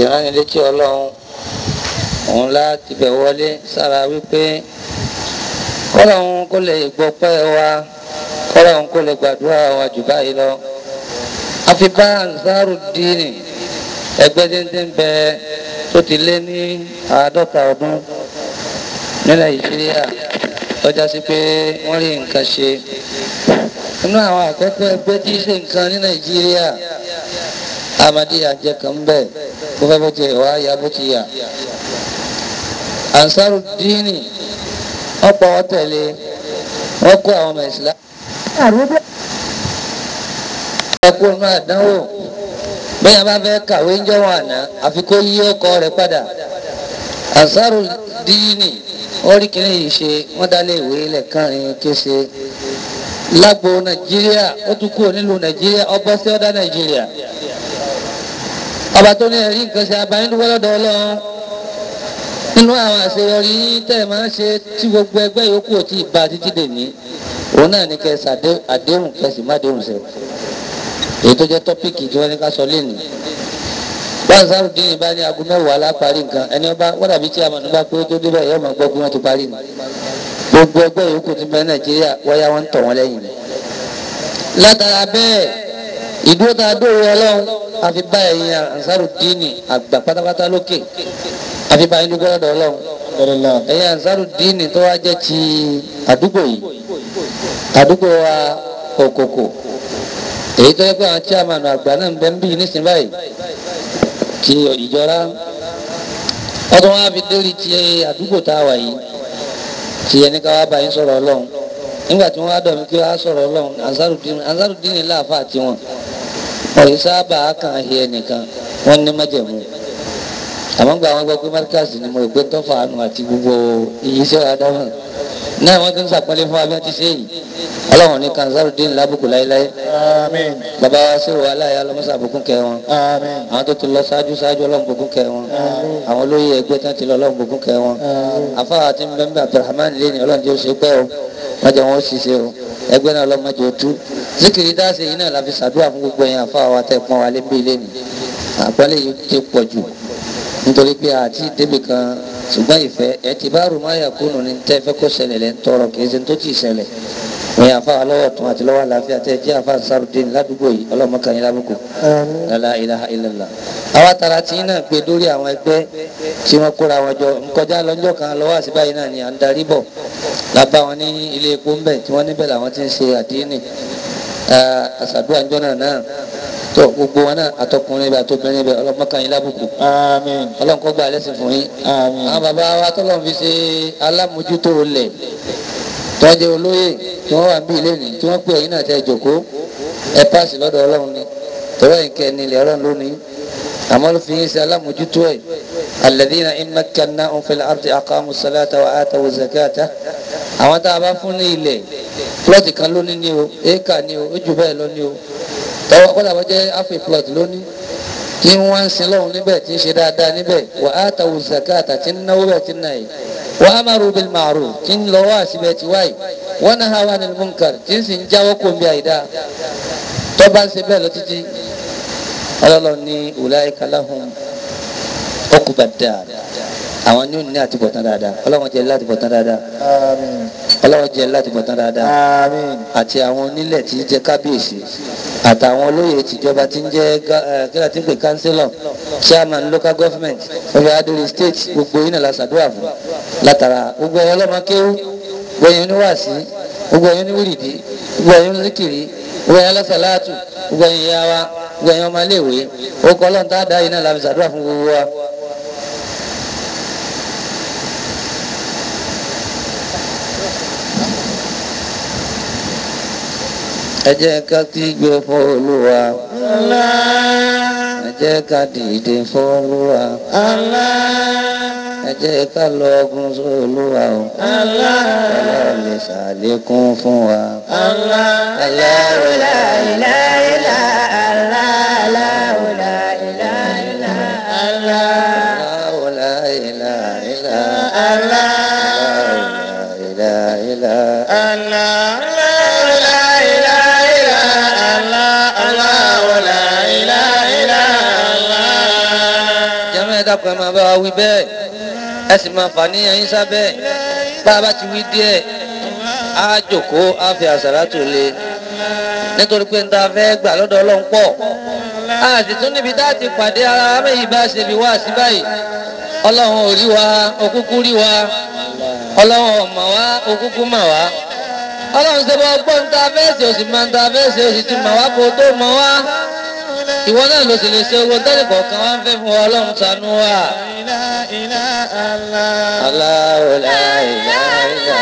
ìránnilétí ọlọ́run òun láti bẹ̀ wọlé sára wípé kọ́lọ́hún kó lè gbọ́pẹ́ wa kọ́lọ́hún kó lè gbàdúrà wa jù báyìí lọ. àfi bá Ansarudeen ẹgbẹ́ déńdé ń bẹ tó ti lé ní àádọ́ta ọdún ní Nàìjíríà tọ́já sí pé wọ́n rí nǹkan ṣe. inú àwọn àkọ́kọ́ ẹgbẹ́ tí í ṣe nǹkan ní Nàìjíríà Ahmadiyya jẹ́ kan bẹ́ẹ̀ bó fẹ́ bó ti wá ya bó ti yà. Ansarudeen wọ́n pa wọ́n tẹ̀lé wọ́n kó àwọn ọmọ ìsìlá. ẹ̀kú inú àdánwò bẹ́ẹ̀ bá fẹ́ kàwé ń jọ́wọ́ àná àfi kó yí ọkọ rẹ̀ padà. Ansarudeen wọ́n rí kìnìún yìí ṣe wọ́n dálé ìwé lẹ́kànrin kése. lágbo Nàìjíríà ó tún kúrò nílùú Nàìjíríà ọbọ̀ sí ọ̀dà Nàìjíríà. ọba tó ní ẹ̀rí nǹkan ṣe abayíndúgbò lọ́dọ̀ Ọlọ́run nínú àwọn àṣeyọrí tẹ́ ẹ máa ń ṣe tí gbogbo ẹgbẹ́ yòókù ò tí ì bá títí dè ní òun náà ní kẹsì àdéhùn kẹsì má déhùn ṣe èyí tó jẹ́ tọ́pìkì tí wọ́n ní ká sọ lẹ́nu báyìí Ansarudeen bá ní aago mẹ́wàá láparí nǹkan ẹni ọba wọ́n dàbí tí a mọ̀ nígbà pé tó débẹ̀ yóò máa gbọ́ bí wọ́n ti parí ni gbogbo ẹgbẹ́ yòókù ti bẹ Nàìjíríà wáyà wọn ń tọ̀ wọ́n lẹ́yìn ni látara bẹ́ẹ̀ ìdúró tá a dóore Ọlọ́run àfi bá ẹ̀yin Ansarudeen àgbà pátápátá lókè àfi bá inú gbọ́dọ̀ ọlọ́run ẹ̀yin Ansarudeen tó wá jẹ́ ti àdúgbò yìí àdúgbò wa òkòkò èyí tó yẹ pé àwọn chairman àgbà náà ń bẹ ń bí nísìnyí báyìí ti ìjọra ọdún wa fi dórí ti àdúgbò tá a wà yìí ti ẹni ká wá bá yín sọ̀rọ̀ ọlọ́run nígbà tí wọ́n á dọ̀ mí kí wọ́n á sọ̀rọ̀ ọlọ́run Ansarudeen Ansarudeen láàfáà tiwọn ọ̀yìn sábà kàn án hiẹ nìkan wọ́n ní májẹ̀mú àmọ́ gba àwọn gbọ́ pé márkàsì ni mo rò pé tọ́fà àánú àti gbogbo iye iṣẹ́ àdámọ̀ náà wọ́n ti ń sàpọ́nlé fún abẹ́ ti ṣe yìí ọlọ́run ní Ansarudeen lábùkù láéláé Àmín. bàbá wa sí wa aláya ọlọ́mọṣà bùkún kẹ wọn Àmín. àwọn tó ti lọ ṣáájú ṣáájú ọlọ́run bùkún kẹ wọn àwọn olóyè ẹgbẹ́ tán ti lọ ọlọ́run bùkún kẹ wọn afáwà tí ń bẹ ń bẹ Abdulrahman lé ní ọlọ́run tí ó ṣe pẹ́ o wọ́n jẹ́ wọn ó ṣiṣẹ́ o ẹgbẹ́ náà ọlọ́run mọ́jọ tú zikiri dáṣe yìí náà la fi ṣàdúrà fún gbogbo ẹ̀yin afáwà wa tẹ̀ pọ́n wa lé bí ilé ni àpọ́nlé yìí ti pọ̀ jù nítorí pé àti débi kan ṣùgbọ́n ìfẹ́ ẹ ti bá rùmọ́ àyàkúnù ní tẹ́ fẹ́ kó ṣẹlẹ̀ lẹ́ ń tọrọ kì í ṣe tó ti ṣẹlẹ̀ wọ́n yà fà lọ́wọ́ tún àti lọ́wọ́ àlàáfíà tẹ́ jẹ́ àfa Ansarudeen ládùúgbò yìí ọlọ́mọ kan yín lábùkù la ilaha illallah. àwa tara tí náà gbé lórí àwọn ẹgbẹ́ tí wọ́n kóra wọn jọ nkọjá lọ́jọ́ kan lọ́wọ́ àṣìbáyìí náà ni à ń darí bọ̀ lábá wọn ní ilé epo ńbẹ tí wọ́n níbẹ̀ làwọn ti ń ṣe àdínì àṣàdúrà ńjọ́ náà náà tó gbogbo wọn náà àtọkùnrin bẹ àtọkùnrin bẹ ọlọ́mọ kan yín lábùkù Àmín. ọlọ́run kó gba ẹlẹ́sìn fún yín Àmín. àwọn bàbá wa tọ́lọ́ fi ṣe alámòjútó lẹ̀ tọ́jú olóyè tí wọ́n wà ń bí ilé ní tí wọ́n pè ẹ̀yin náà tẹ́ jòkó ẹ páàsì lọ́dọ̀ ọlọ́run ni tọ́wọ́ ìkẹ́ ni ilẹ̀ ọlọ́run lónìí àmọ́ ló fi yín ṣe alámòjútó ẹ̀ alladhina in makkannahum fil ardi aqamu salata wa atawu zakata àwọn tá a bá fún ní ilẹ̀ plọ́ọ̀tì kan lónìí ni o éèkà ni o ó jù bẹ́ẹ̀ lọ ni o tọ́wọ́ kọ́dà bọ́ jẹ́ áfẹ́ plọ́ọ̀tì lónìí tí wọ́n ń sin lọ́hùn níbẹ̀ tí ń ṣe dáadáa níbẹ̀ wa atawu zakata tí ń náwó bẹ̀ tí ń náà yìí wa amaru bil ma'ruf tí ń lọ wá síbẹ̀ tí wáyé wa nahaw anil munkar tí ń sì ń jáwọ́ kó ń bí àyídá tó bá ń ṣe bẹ́ẹ̀ lọ títí ọlọ́lọ́ ní ulaika lahum uqbad dar àwọn ní òní àti bọ̀tán dáadáa ọlọ́wọ́n jẹ́ láti bọ̀tán dáadáa Àmín. ọlọ́wọ́n jẹ́ láti bọ̀tán dáadáa Àmín. àti àwọn onílẹ̀ tí ń jẹ́ kábíyèsí àtàwọn olóyè tìjọba tí ń jẹ́ gá- ẹ, kíláà tí ń pè kánsílọ̀ chairman local government ọbẹ̀ adúlé state gbogbo yìí náà la ṣàdúrà fún látara gbogbo ẹ̀yọ́ ọlọ́mọ kéwú gbogbo ẹ̀yọ́ oníwàásí gbogbo ẹ̀yọ́ oníwìrìdì gbogbo ẹ̀yọ́ oníkìrì gbogbo ẹ̀yọ́ alásàlátù gbogbo ẹ̀yọ́ ìyá wa gbogbo ẹ̀yọ́ ọmọléèwé orúkọ ọlọ́run tá a dá yìí náà la fi ṣàdúrà fún gbogbo wa. ẹ jẹ́ ká kígbe fún olúwa ẹ jẹ́ ká dìde fún olúwa ẹ jẹ́ ká lọ ọgùn sí olúwa o ọlọ́run lè ṣàlékún fún wa. Allahu la ilaha illa Allahu la ilaha illa Allahu la ilaha illa Allahu la ilaha illa ẹ dákun ẹ máa bá wa wí bẹ́ẹ̀ ẹ sì máa fà níyàn yín sábẹ́ bá a bá ti wí díẹ̀ á jòkó á fi àsàlátù lé nítorí pé n ta fẹ́ gbà lọ́dọ̀ ọlọ́run pọ̀ a sì tún níbi tá a ti pàdé ara wa méjì bá a ṣe bí wá sí báyìí ọlọ́run ò rí wa òkúkú rí wa ọlọ́run ò mọ̀ wá òkúkú mọ̀ wá ọlọ́run ṣe bọ́ gbọ́ ń ta fẹ́ ṣe òsì máa ń ta fẹ́ ṣe òsì ti mọ̀ wá kó tó mọ̀ wá ìwọ náà ló sì lè ṣe owó tẹ́lẹ̀ kọ̀ọ̀kan wá ń fẹ́ fún wa ọlọ́run ṣàánú wa. Allahu la ilaha illa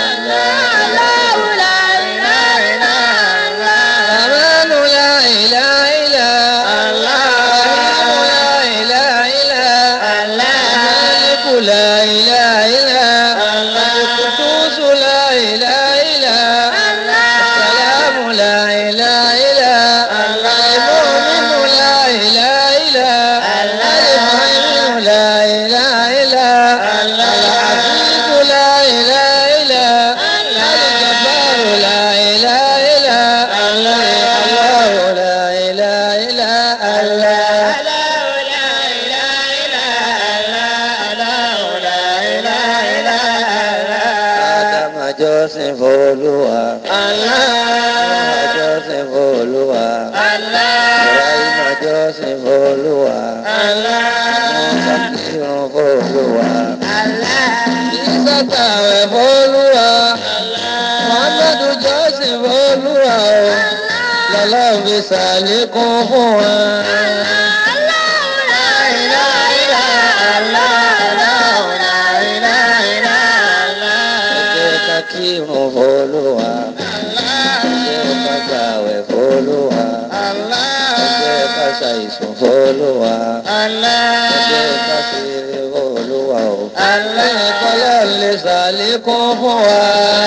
Amanu la ilaha illa Rahimu la ilaha illa Maliku la ilaha illa Al-Qudus la ilaha illa Salamu la ilaha illa Al-Mu'minu la ilaha illa Al-Mu'minu la ilaha illa Al-Azizu la ilaha illa Al-Jabbaru la ilaha illa Allahu la ilaha illa Allah Adama jọ́sìn f'Olúwa. Noah jọ́sìn f'Olúwa. Ibrahima jọ́sìn f'Olúwa. Musa kírun f'Olúwa. Isa gbààwẹ̀ f'Olúwa. Muhammadu jọ́sìn f'Olúwa o. Lọ́lọ́run fi ṣàlékún fún wa. Ẹ jẹ́ ká kírun f'Olúwa. Ẹ jẹ́ ká gbààwẹ̀ f'Olúwa. Ẹ jẹ́ ká ṣàìsùn f'Olúwa. Ẹ jẹ́ ká ṣeré f'Olúwa o. Lẹ́yìn kọ́lá lè ṣàlékún fún wa.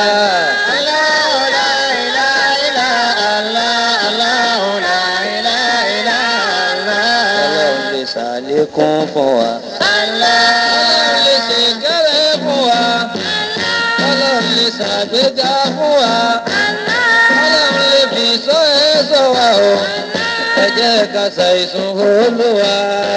Ọlọ́run lè ṣàlékún fún wa. Ọlọ́run lè ṣe kẹ́rẹ́ fún wa. Ọlọ́run lè ṣàgbéga fún wa. Ọlọ́run lè fi sọ ẹ́ sọ wa o. Ẹ jẹ́ ká ṣàìsùn Olúwa.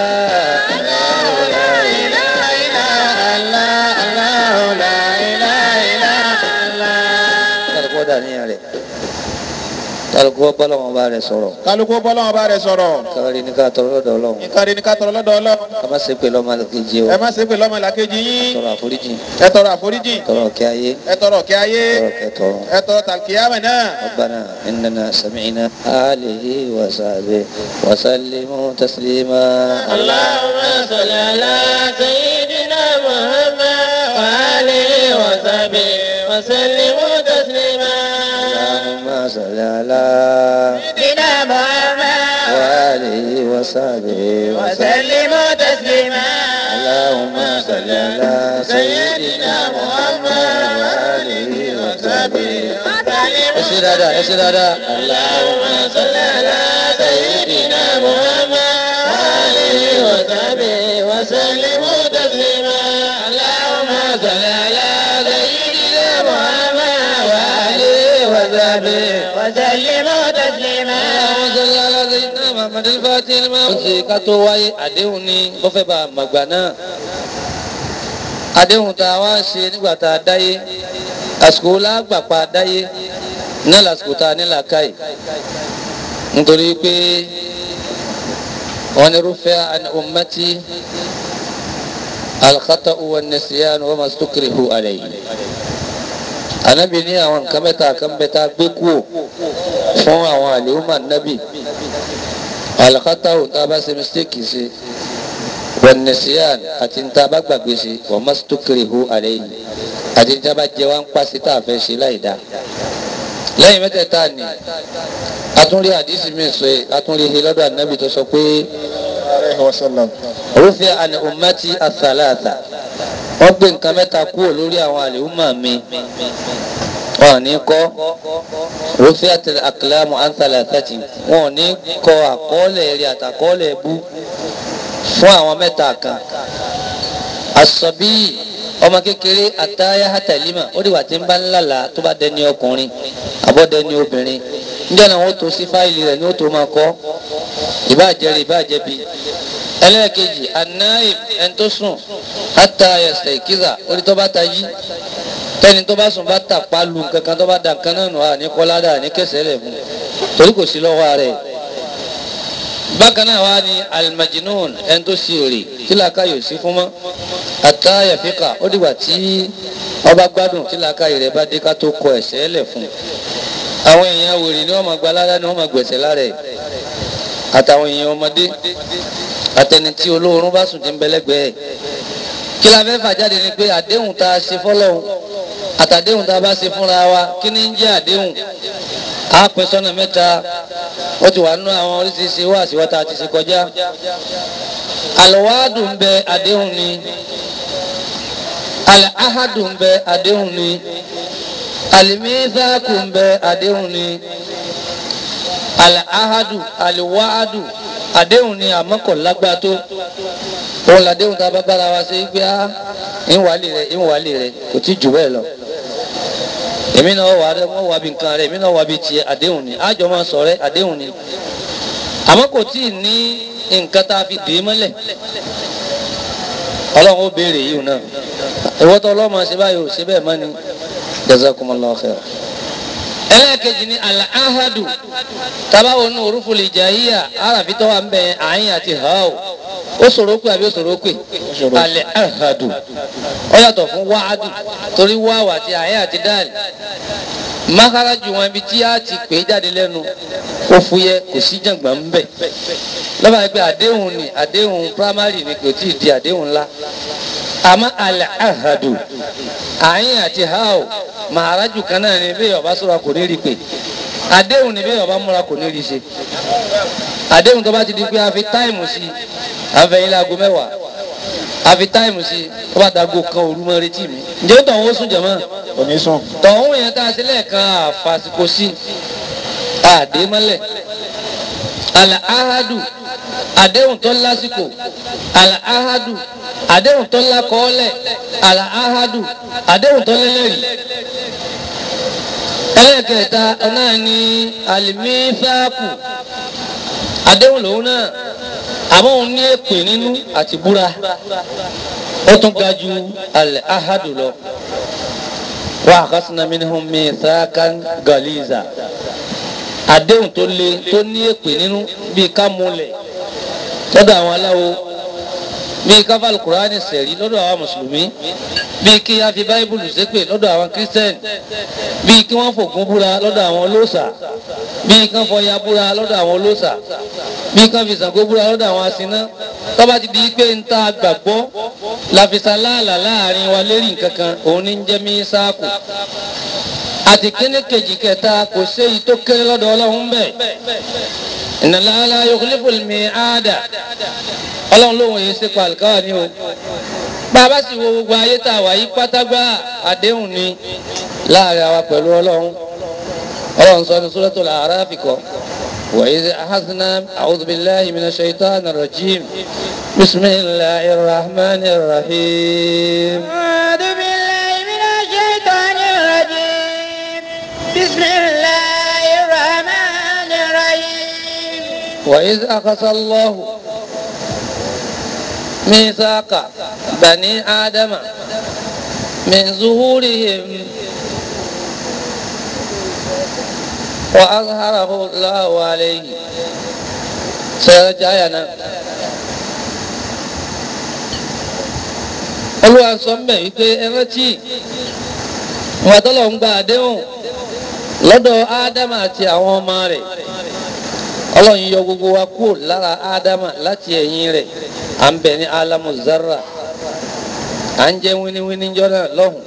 Kálukú dà níyàn rẹ̀. Kálukú bọ́lá wọn bá rẹ̀ sọ̀rọ̀. kálukú bọ́lọ́wọ́n bá rẹ̀ sọ̀rọ̀ Kárí ní ká tọrọ lọ́dọ̀ Ọlọ́run. ìkànnì ní ká tọrọ lọ́dọ̀ ọlọ́run Ká má ṣe pé lọ́mọ kejì o. ẹ má ṣe pé lọ́mọ làkejì yín Tọrọ àforíjì. ẹ tọrọ àforíjì Tọrọ kí ayé. ẹ tọrọ kí ayé Tọrọ kẹtọrọ. ẹ tọrọ tàkìyàmẹ náà. ربنا إننا سمعنا آله وصحبه وسلموا تسليما اللهم صل على سيدنا محمد وآله وصحبه وسلم تسليما اللهم صل على سيدنا محمد وآله وصحبه وسلم وسلم تسليما اللهم صل على سيدنا محمد وآله وصحبه يسير هذا يسير هذا اللهم صل على سيدنا محمد وآله وصحبه وسلم تسليما اللهم صل على سيدنا محمد وآله وصحبه وسلم تسليما اللهم صل على سيدنا محمد الفاتح لما ṣe ká tó wáyé àdéhùn ni bó fẹ́ bá a màgbà náà àdéhùn tá a wá ṣe nígbà tá a dáyé àsìkò lágbàpá dáyé náà lásìkò tá a ní làákàyè nítorí pé wọn ni rúfẹ́ àni ummati al-khata'u wan-nisyan wa ma stukrihu alayhi anabi ní àwọn nǹkan mẹ́ta kan bẹ tá a gbé kúò fún àwọn àlèhùnmá nábì al-khata'u tá a bá ṣe mistake ṣe wan-nisyan àti tá a bá gbàgbé ṣe wa ma stukrihu alayhi àti tí a bá jẹ wá ń pàṣẹ tá a fẹ́ ṣe láì dá lẹ́yìn mẹ́tẹ̀ẹ̀ta ni atúnrí àdísì mi sọ yìí atúnrí he lọ́dọ̀ ànábì tó sọ pé alaihi wasallam. rufi'a an ummati athalatha wọ́n gbé nǹkan mẹ́ta kúrò lórí àwọn àlèhùnmá mi wọn ò ní kọ́ rufi'at al-aqlamu an thalathati wọn ò ní kọ àkọọ́lẹ̀ rí àtàkọọ́lẹ̀ bú fún àwọn mẹ́ta kan as-sabi ọmọ kékeré àtàyà hàtàlímà ó dìgbà tí ń bá ńlá la tó bá dẹni ọkùnrin àbọ̀ dẹni obìnrin níjẹ́ náà wọ́n tó sí fáìlì rẹ̀ ní ó tó máa kọ́ ìbáàjẹ́ rẹ̀ ìbáàjẹ́ bi ẹlẹ́ẹ̀kejì anáìm ẹni tó sùn hátà ẹsẹ̀ ìkíza orí tó bá ta yí tẹni tó bá sùn bá tà palu kankan tó bá da nǹkan náà nù ní kọ́ládà ní kẹsẹ̀ rẹ̀ fún torí kò sí lọ́wọ́ rẹ̀ bákan náà wá ní alimajinun ẹni tó sì rè tí làákà yóò sí fún mọ́ hátà yàfíkà ó dìgbà tí ọba gbádùn tí làákà rẹ̀ bá dé ká tó kọ ẹsẹ̀ lẹ̀ fún àwọn èèyàn wèrè ni wọ́n máa gba aládàá ni wọ́n máa gbẹ̀sẹ̀ lára ẹ̀ àtàwọn èèyàn ọmọdé àtẹni tí olóorun bá sùn tí ń bẹlẹgbẹẹ kí la fẹ́ fà jáde ni pé àdéhùn tá a ṣe fọ́lọ́hun àtàdéhùn tá a bá ṣe fúnra wa kí ni ń jẹ́ àdéhùn á pín sọ́nà mẹ́ta ó ti wà nínú àwọn oríṣiríṣi wá àṣìwá tá a ti ṣe kọjá àlọ́wádùn ń bẹ àdéhùn ni àlẹ́ áhádùn ń bẹ àdéhùn ni àlìmíṣáàkù ń bẹ àdéhùn ni àlẹ́ áhádù àlìwáádù àdéhùn ni àmọ́ kò lágbá tó òun làdéhùn tá a bá bára wa ṣe pé á ìwàlì rẹ ìwàlì rẹ kò tí jù bẹ́ẹ̀ lọ èmi náà wà rẹ wọ́n wà bí nǹkan rẹ èmi náà wà bí tiẹ̀ àdéhùn ni àjọ máa sọ rẹ àdéhùn ni àmọ́ kò tí ì ní nǹkan tá a fi dè é mọ́lẹ̀ ọlọ́run ó béèrè yìí náà ìwọ́tọ̀ ọlọ́mọ ṣe báyìí ò ṣe bẹ́ẹ̀ mọ́ ni jazakumullahu khair ẹlẹ́ẹ̀kejì ni al-ahadu tabawo ní orúfo lè jẹ́ yíyà arábí tó wà ń bẹ àyìn àti hàó ó ṣòro pé àbí ó ṣòro pé al-ahadu ó yàtọ̀ fún wáádù torí wáwà àti àyìn àti dáàlì mákàrájù wọn ibi tí a ti pè é jáde lẹ́nu ó fúyẹ́ kò sí jàngbọ̀n ń bẹ̀ lọ́ba ẹgbẹ́ àdéhùn ni àdéhùn primary ni kò tí ì di àdéhùn ńlá àmọ́ al-ahadu àyìn àti hàó màhárájù kan náà ni bẹ́ẹ̀ ọba sọ̀rọ̀ kò ní rí pé àdéhùn ni bẹ́ẹ̀ ọba múra kò ní rí ṣe àdéhùn tó bá ti di pé a fi táìmù sí i àfẹ̀yìn láago mẹ́wàá a fi táìmù sí i tó bá dago kan òru mọ́ retí mi ǹjẹ́ ó tọ̀hún ó sùn jẹ̀mọ́ onísùn. tọ̀hún yẹn tá a ṣe lẹ́ẹ̀kan àfàsìkò sí àdé mọ́lẹ̀ àlàáhádù àdéhùn tó lásìkò àlàáhádù àdéhùn tó lákọọ́lẹ̀ àlàáhádù àdéhùn tó lẹ́lẹ́rìí ẹlẹ́ẹ̀kẹta náà ni àlìmífáàkù àdéhùn lòun náà àmọ́ òun ní èpè nínú àti búra ó tún ga ju àlàáhádù lọ wa akhasna minhum mithaqan galiza àdéhùn tó le tó ní èpè nínú bíi ká múlẹ̀ lọ́dọ̀ àwọn aláwo bíi ká fà Al-Qur'ani sẹ̀rí lọ́dọ̀ àwọn mùsùlùmí bíi kí a fi báíbùlù ṣépè lọ́dọ̀ àwọn kírísítẹ́nì bíi kí wọ́n fògùn búra lọ́dọ̀ àwọn olóòṣà bíi kí wọ́n fọya búra lọ́dọ̀ àwọn olóòṣà bíi kí wọ́n fi Ṣàngó búra lọ́dọ̀ àwọn asiná tó bá ti di pé ń ta gbàgbọ́ làfisà láàlà láàrin wa lérí nǹkan kan òun ní ń jẹ́ mí sáàkù àti kíní kejì kẹta kò séyìí tó kéré lọ́dọ̀ ọlọ́run bẹ́ẹ̀ ìnàlára yukhlifu al-mi'ada ọlọ́run lóhùn èyí ṣe pàlùkáwà ní o bàbá sì wo gbogbo ayé tá a wà yí pátágbá àdéhùn ni láàrin àwa pẹ̀lú ọlọ́run ọlọ́run sọ ní Suratul A'raf kọ́ wa idh akhadhna a'udhu billahi minash shaitanir rajim bismillahir rahmanir rahim. أعوذ بالله من الشيطان الرجيم بسم الله الرحمن الرحيم وإذ أخذ الله ميثاق بني آدم من ظهورهم وأظهره الله عليه سيرجعنا olúwa sọ ń bẹ̀ wípé ẹ rántí ìwà tọ́lọ̀ ń gba àdéhùn lọ́dọ̀ ádámà àti àwọn ọmọ rẹ̀ ọlọ́run yọ gbogbo wa kúrò lára ádámà láti ẹ̀yìn rẹ̀ à ń bẹ ní alamu zarra à ń jẹ́ wíníwíní jọ́nà lọ́hùn.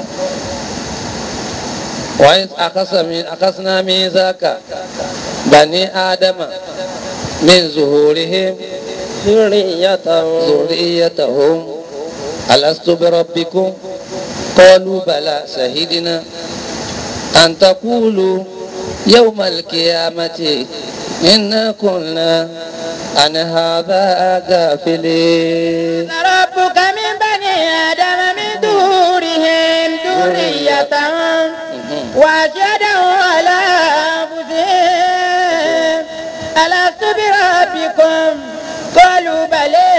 wàá akásánà mi záka bani ádámà min zuhurihim ذريتهم ذريتهم ألست بربكم قالوا بلى شهدنا أن تقولوا يوم القيامة إنا كنا عن هذا غافلين ربك من بني آدم من ظهورهم ذريتهم وأشهدهم على أنفسهم ألست بربكم قالوا بلى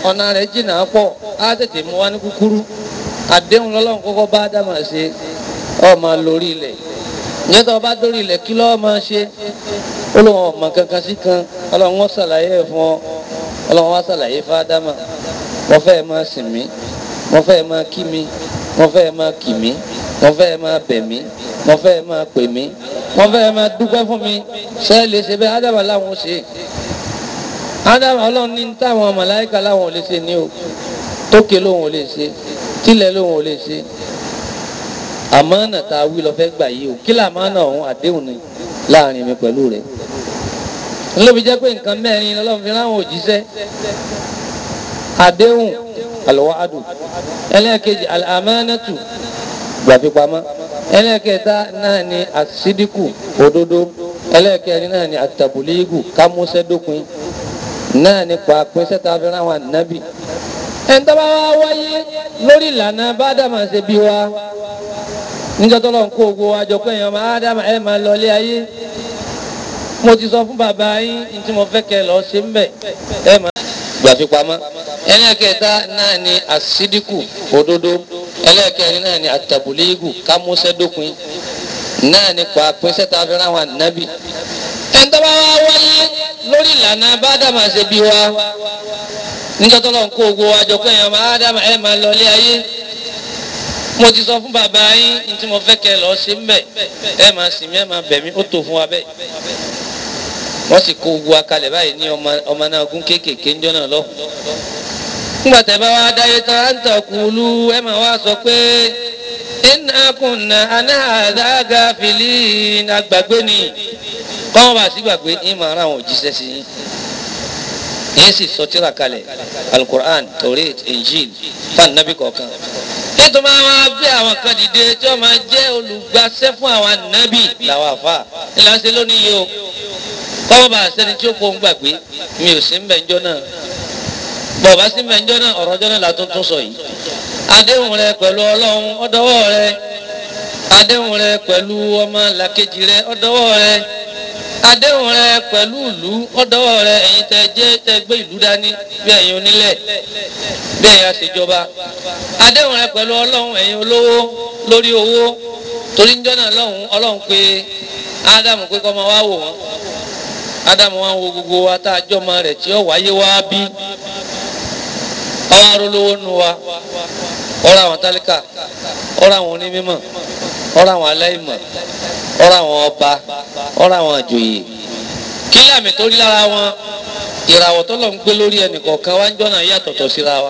ọ̀nà rẹ̀ jìnnà pọ̀ á tètè mú wá ní kúkúrú àdéhùn lọ́lọ́run kọ́kọ́ bá ádámà ṣe ọ máa lórí ilẹ̀ ǹjẹ́ tó o bá dórí ilẹ̀ kí lọ́ọ́ máa ṣe ó lóun ọ̀mọ kankan sí kan ọlọ́run wọ́n ṣàlàyé ẹ̀ fún ọ ọlọ́run wá ṣàlàyé fún ádámà mo fẹ́ máa sìn mí mo fẹ́ máa kí mi mo fẹ́ máa kì mí mo fẹ́ máa bẹ̀ mí mo fẹ́ máa pè mí mo fẹ́ máa dúpẹ́ fún mi ṣé ẹ lè ṣe bẹ́ẹ̀ ádámà láwọn ṣe ádámà ọlọ́run ní táwọn màláìka láwọn ò lè ṣe ní o tókè lóun ò lè ṣe tílẹ̀ lóun ò lè ṣe àmánà tá a wí lọ fẹ́ gbà yìí o kí làmánà ọ̀hún àdéhùn ni láàrin mi pẹ̀lú rẹ̀ ńlọ́bi jẹ́ pé nǹkan mẹ́rin lọ́lọ́run fi ráwọn òjíṣẹ́ àdéhùn alwa'adu ẹlẹ́ẹ̀kejì al-amanatu gbàfipamọ́ ẹlẹ́ẹ̀kẹta náà ni àsídíkù òdodo ẹlẹ́ẹ̀kẹrin náà ni àtàbùlígù kámúsẹ́dópin náà ni pàápín sẹ́ta fi ráwọn ànábì ẹni tó bá wá wáyé lórí ìlànà bádàmà ṣe bí wa níjọ́ tó lọ́n kó ogbó wa jọ pé èèyàn máa dáàmà ẹ̀ máa lọ ilé ayé mo ti sọ fún bàbá yín ní tí mo fẹ́ kẹ́ lọ ṣe ń bẹ̀ ẹ̀ máa gbàfipamọ́ ẹlẹ́ẹ̀kẹta náà ni àsídíkù òdodo ẹlẹ́ẹ̀kẹrin náà ni àtàbùlígù kámúsẹ́dópin náà ni pàápín sẹ́ta fi ráwọn ànábì ẹni tó bá wá wáyé lórí ìlànà bádàmà ṣe bí wa níjọ́ tó lọ́n kó ogbó wa jọ pé èèyàn máa dáàmà ẹ̀ máa lọ ilé ayé mo ti sọ fún bàbá yín ní tí mo fẹ́ kẹ́ lọ ṣe ń bẹ̀ ẹ máa sìn mí ẹ máa bẹ̀ mí ó tó fún wa bẹ́ẹ̀ wọ́n sì kó gbogbo akalẹ̀ báyìí ní ọmọ náà gún kéékèèké ńjọ́ náà lọ. nígbà tẹ́ bá wá dáyé tán á ń tàkùlù ẹ máa wá sọ pé inna kunna an hadha ghafilin àgbàgbé ni kọ́wọ́n bá sí gbàgbé ní màá ra àwọn òjíṣẹ́ sí yín yín sì sọ tírà kalẹ̀ alukur'an taurit injil fan nabi kọ̀ọ̀kan nítorí máa wá gbé àwọn kan dìde tí wọ́n máa jẹ́ olùgbàṣẹ́ fún àwọn ànábì làwọn àfa ìlànà lónìí yìí o kọ́mọ́ bá sẹ́ni tí ó kó ń gbàgbé mi ò sí ń bẹ̀ ńjọ́ náà bọ̀ bá sí ń bẹ̀ ńjọ́ náà ọ̀rọ̀ ọjọ́ náà la tún tún sọ yìí àdéhùn rẹ pẹ̀lú ọlọ́run ọdọwọ́ rẹ àdéhùn rẹ pẹ̀lú ọmọ làkejì rẹ ọdọwọ́ rẹ àdéhùn rẹ pẹ̀lú ìlú ọdọwọ́ rẹ ẹ̀yin tẹ jẹ́ tẹ gbé ìlú dání bí ẹ̀yin onílẹ̀ bí ẹ̀yin àṣejọba àdéhùn rẹ pẹ̀lú ọlọ́run ẹ̀yin olówó lórí owó torí ń jọ́nà lọ́hùn ọlọ́run pé ádámù pé kọ́ máa wá wò wọ́n ádámù wá wo gbogbo wa tá a jọ́ ọmọ rẹ̀ tí ó wáyé wá bí ọwọ́ arólówó nu wa ọ̀rọ̀ àwọn tálíkà ọ̀rọ̀ àwọn onímọ̀ ọ̀rọ̀ àwọn aláìmọ̀ ọ̀rọ̀ àwọn ọba ọ̀rọ̀ àwọn àjòyè kí àmì tó rí lára wọn ìràwọ̀ tó lọ ń gbé lórí ẹnì kọ̀ọ̀kan wá ń jọ́nà yàtọ̀tọ̀ síra wa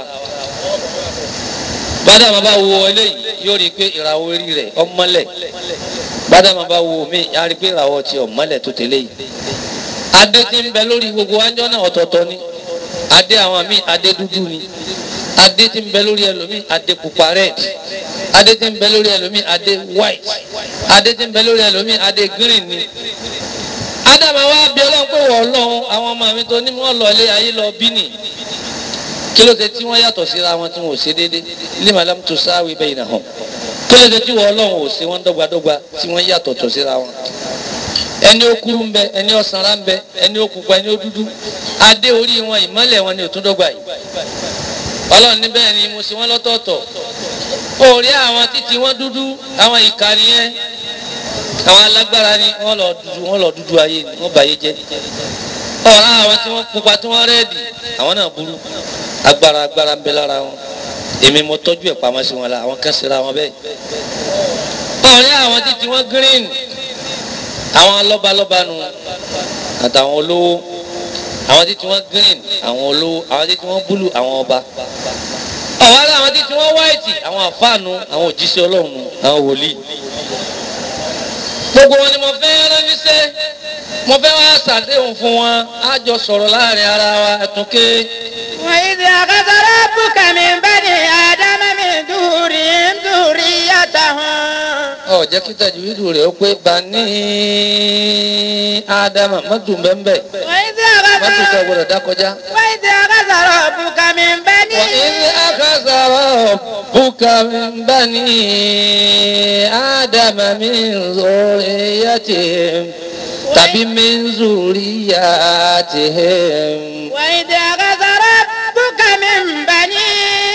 bádàmà bá wo eléyìí yóò rí i pé ìràwọ̀ orí rẹ̀ ọmọlẹ̀ bádàmà bá wo mí á rí i pé ìràwọ̀ ti ọmọlẹ̀ tó tẹ̀lé yìí adé tí ń bẹ lórí gbogbo wájọ́ náà ọ̀tọ̀ọ̀tọ̀ ni adé àwọn míì adé dúdú ni adé tí ń bẹ lórí ẹlòmíì adé pupa red adé tí ń bẹ lórí ẹlòmíì adé white adé tí ń bẹ lórí ẹlòmíì adé green ni ádámà wá bí ọlọ́run pé wọ́n ọlọ́run àwọn ọmọ mi tó ní wọ́n lọ ilé ayé lọ bí nì kí ló dé tí wọ́n yàtọ̀ síra wọn tí wọ́n ò ṣe déédé lima lam tusawi bainahum kí ló dé tí wọ́n ọlọ́run ò ṣe wọ́n dọ́gbadọ́gba tí wọ́n yàtọ̀ tọ̀ síra wọn ẹni ó kúrú ń bẹ ẹni ó sanra ń bẹ ẹni ó pupa ẹni ó dúdú adé orí wọn ìmọ́lẹ̀ wọn ni ò tún dọ́gba yìí ọlọ́run níbẹ̀ ni mo ṣe wọ́n lọ́tọ̀ọ̀tọ̀ òòrí àwọn títí wọn dúdú àwọn ìka nìyẹn àwọn alágbára ni wọ́n lọ dúdú wọ́n lọ dúdú ayé ni wọ́n bàyé jẹ́ ọ̀rá àwọn tí wọ́n pupa tí wọ́n rẹ́ẹ̀dì àwọn náà burú agbára agbára ń bẹ lára wọn èmi mo tọ́jú ẹ̀ pamọ́ sí wọn la àwọn kan ṣera wọn bẹ́ẹ̀ òòrí àwọn títí wọn green àwọn lọ́balọ́ba nu àtàwọn olówó àwọn títí wọn green àwọn olówó àwọn títí wọn búlù àwọn ọba ọ̀wá láwọn títí wọn white àwọn àfáànù àwọn òjíṣẹ́ ọlọ́run nu àwọn wòlíì gbogbo wọn ni mo fẹ́ ránníṣẹ́ mo fẹ́ wá ṣàdéhùn fún wọn á jọ sọ̀rọ̀ láàrin ara wa ẹ̀túnké. وإذ أخذ ربك من بني آدم من ظهورهم ذريتهم ọ jẹ́ kí tajwid rẹ̀ ó pé bani ádámà mọ́tò bẹ́ẹ̀ وإذ mọ́tò sọ أخذ gbọ́dọ̀ dákọjá. وإذ أخذ ربك من بني وإذ أخذ ربك من بني آدم من ذريتهم تبي من ذرياتهم وإذ أخذ ربك من بني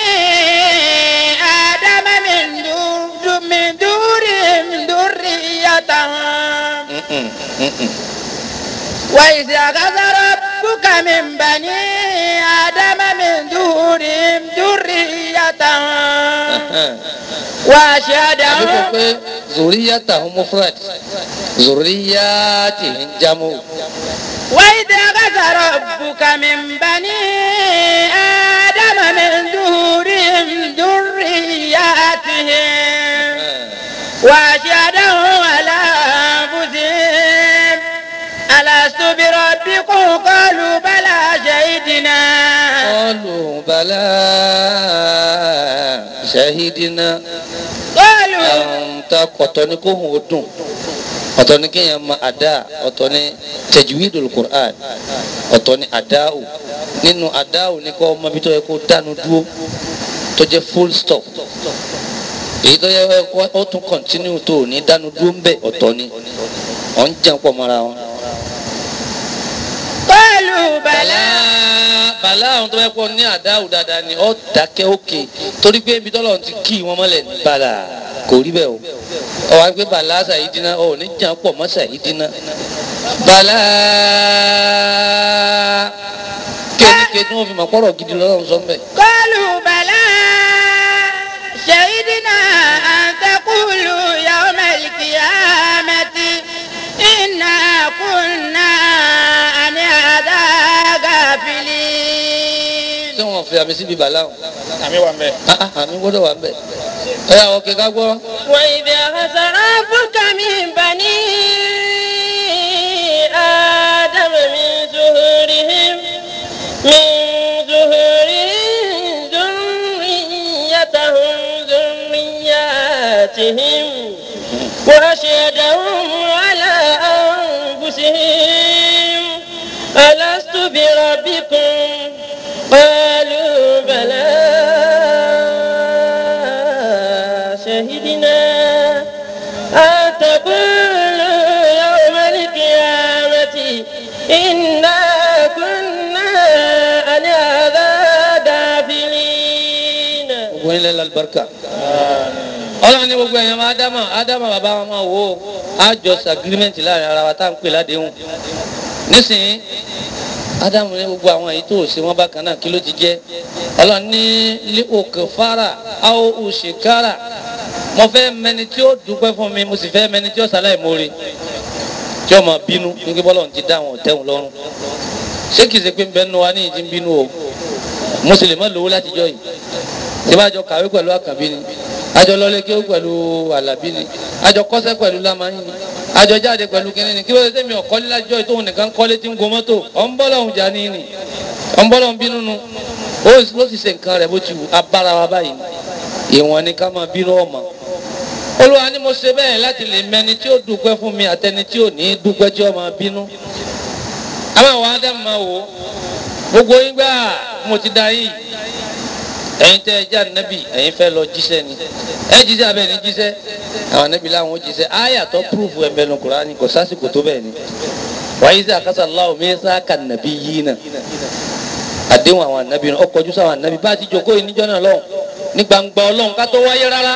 آدم من دور من دورهم ذريتهم Mm-mm, mm-mm. وإذ أخذ ربك من بني آدم من دورهم ذريتهم Ẹhẹ́n. àbí kò وأشهدهم pé zòríyàtà mufrad zòríyàtì ń jámù. وإذ أخذ ربك من بني آدم من ظهورهم ذرياتهم وأشهدهم على أنفسهم ألست بربكم قالوا بلى شهدنا قالوا بلى شهدنا قالوا àwọn ta ọ̀tọ̀ ni kó hùn ó dùn ọ̀tọ̀ ni kéèyàn ma àdá ọ̀tọ̀ ni tajwidul Qur'an ọ̀tọ̀ ni àdáwò nínú àdáwò ni kó ọmọ bí tó yẹ kó dánu dúró tó jẹ́ full stop èyí tó yẹ kó ó tún continue tó ní dánu dúró ń bẹ̀ ọ̀tọ̀ ni ọ̀ ń jẹun pọ̀ mọ́ra wọn. قالوا bàlá بلى bàlá àwọn tó yẹ kó ní àdáwò dáadáa ni ọ̀ dákẹ́ òkè torí pé ibi tọ́lọ̀ ti kí wọn mọ́lẹ̀ ní bàlá kò rí bẹ́ẹ̀ o ọ wá gbé bàlá sàyídínà ọ ní jàn pọ̀ mọ́ sàyídínà bàlá kéèké tí wọ́n fi mọ̀ pọ́rọ̀ gidi lọ́rùn sọ́mbẹ̀. قالوا بلى شهدنا أن تقولوا يوم القيامة إنا كنا عن هذا غافلين tí wọ́n fi àmì síbi bàlá o àmì wà mẹ́. Ah, ah, àmì gbọ́dọ̀ wà bẹ́ẹ̀ ẹ yà ọ̀kẹ́ ká gbọ́. وإذ أخذ ربك من بني آدم من ظهورهم من ظهورهم ذريتهم ذرياتهم وأشهدهم على أنفسهم ألست بربكم قالوا بلى شهدنا أن تقولوا يوم القيامة إنا كنا عن هذا غافلين gbogbo yín lẹ́ lálùbáríkà. ọlọ́run ní gbogbo ẹ̀yàn máa dámà ádámà bàbá wọn máa wò ó àjọsí agreement láàrin ara wa tá à ń pè ládéhùn. nísìnyí ádámù ní gbogbo àwọn èyí tó ṣe wọn bákan náà kí ló ti jẹ́ ọlọ́run ní lé òkè fara áwọ̀ òṣèkára mo fẹ́ mẹni tí ó dúpẹ́ fún mi mo sì fẹ́ mẹni tí ó sàlẹ̀ mórí tí ó máa bínú nígbà bọ́lọ̀ ti dá àwọn ọ̀tẹ̀hùn lọ́rùn ṣé kìí ṣe pé ń bẹ́ẹ̀ nu wa ní ìdí ń bínú o mo sì lè má lówó látijọ́ yìí tí bá jọ kàwé pẹ̀lú àkànbí ni àjọ lọlé kéwú pẹ̀lú àlàbí ni àjọ kọ́sẹ́ pẹ̀lú lámáyín ni àjọ jáde pẹ̀lú kínní ni kí ló dé tẹ́mi ọ̀kọ́lé lájọ́ yìí tóun nìkan kọ́lé tí ń gun mọ́tò ọ̀nbọ́lọ́hún jà ní ni ọ̀nbọ́lọ́hún bínú nu ó ló sì ṣe nǹkan rẹ̀ bó ti wù abára wa báyìí ìwọ̀n ni ká máa bínú ọmọ olúwa ni mo ṣe bẹ́ẹ̀ láti lè mẹni tí ó dúpẹ́ fún mi àtẹni tí ò ní dúpẹ́ tí ó máa bínú àwọn àwọn ádámù máa wò ó gbogbo yín gbà mo ti da yìí ẹ̀yin tẹ́ ẹ jẹ́ ànábì ẹ̀yin fẹ́ lọ jíṣẹ́ ni ẹ jíṣẹ́ abẹ́ ní jíṣẹ́ àwọn ànábì làwọn ò jíṣẹ́ àyà tó púrúfù ẹ̀mẹ́nu Kùránì kò sásìkò tó bẹ́ẹ̀ ni wàyí sí àkásà Allahu mithaqan nabiyyina àdéhùn àwọn ànábì náà ọkọ̀ ojú sáwọn ànábì bá a ti jókòó yìí níjọ́ náà lọ́hùn ní gbangba ọlọ́run ká tó wáyé rárá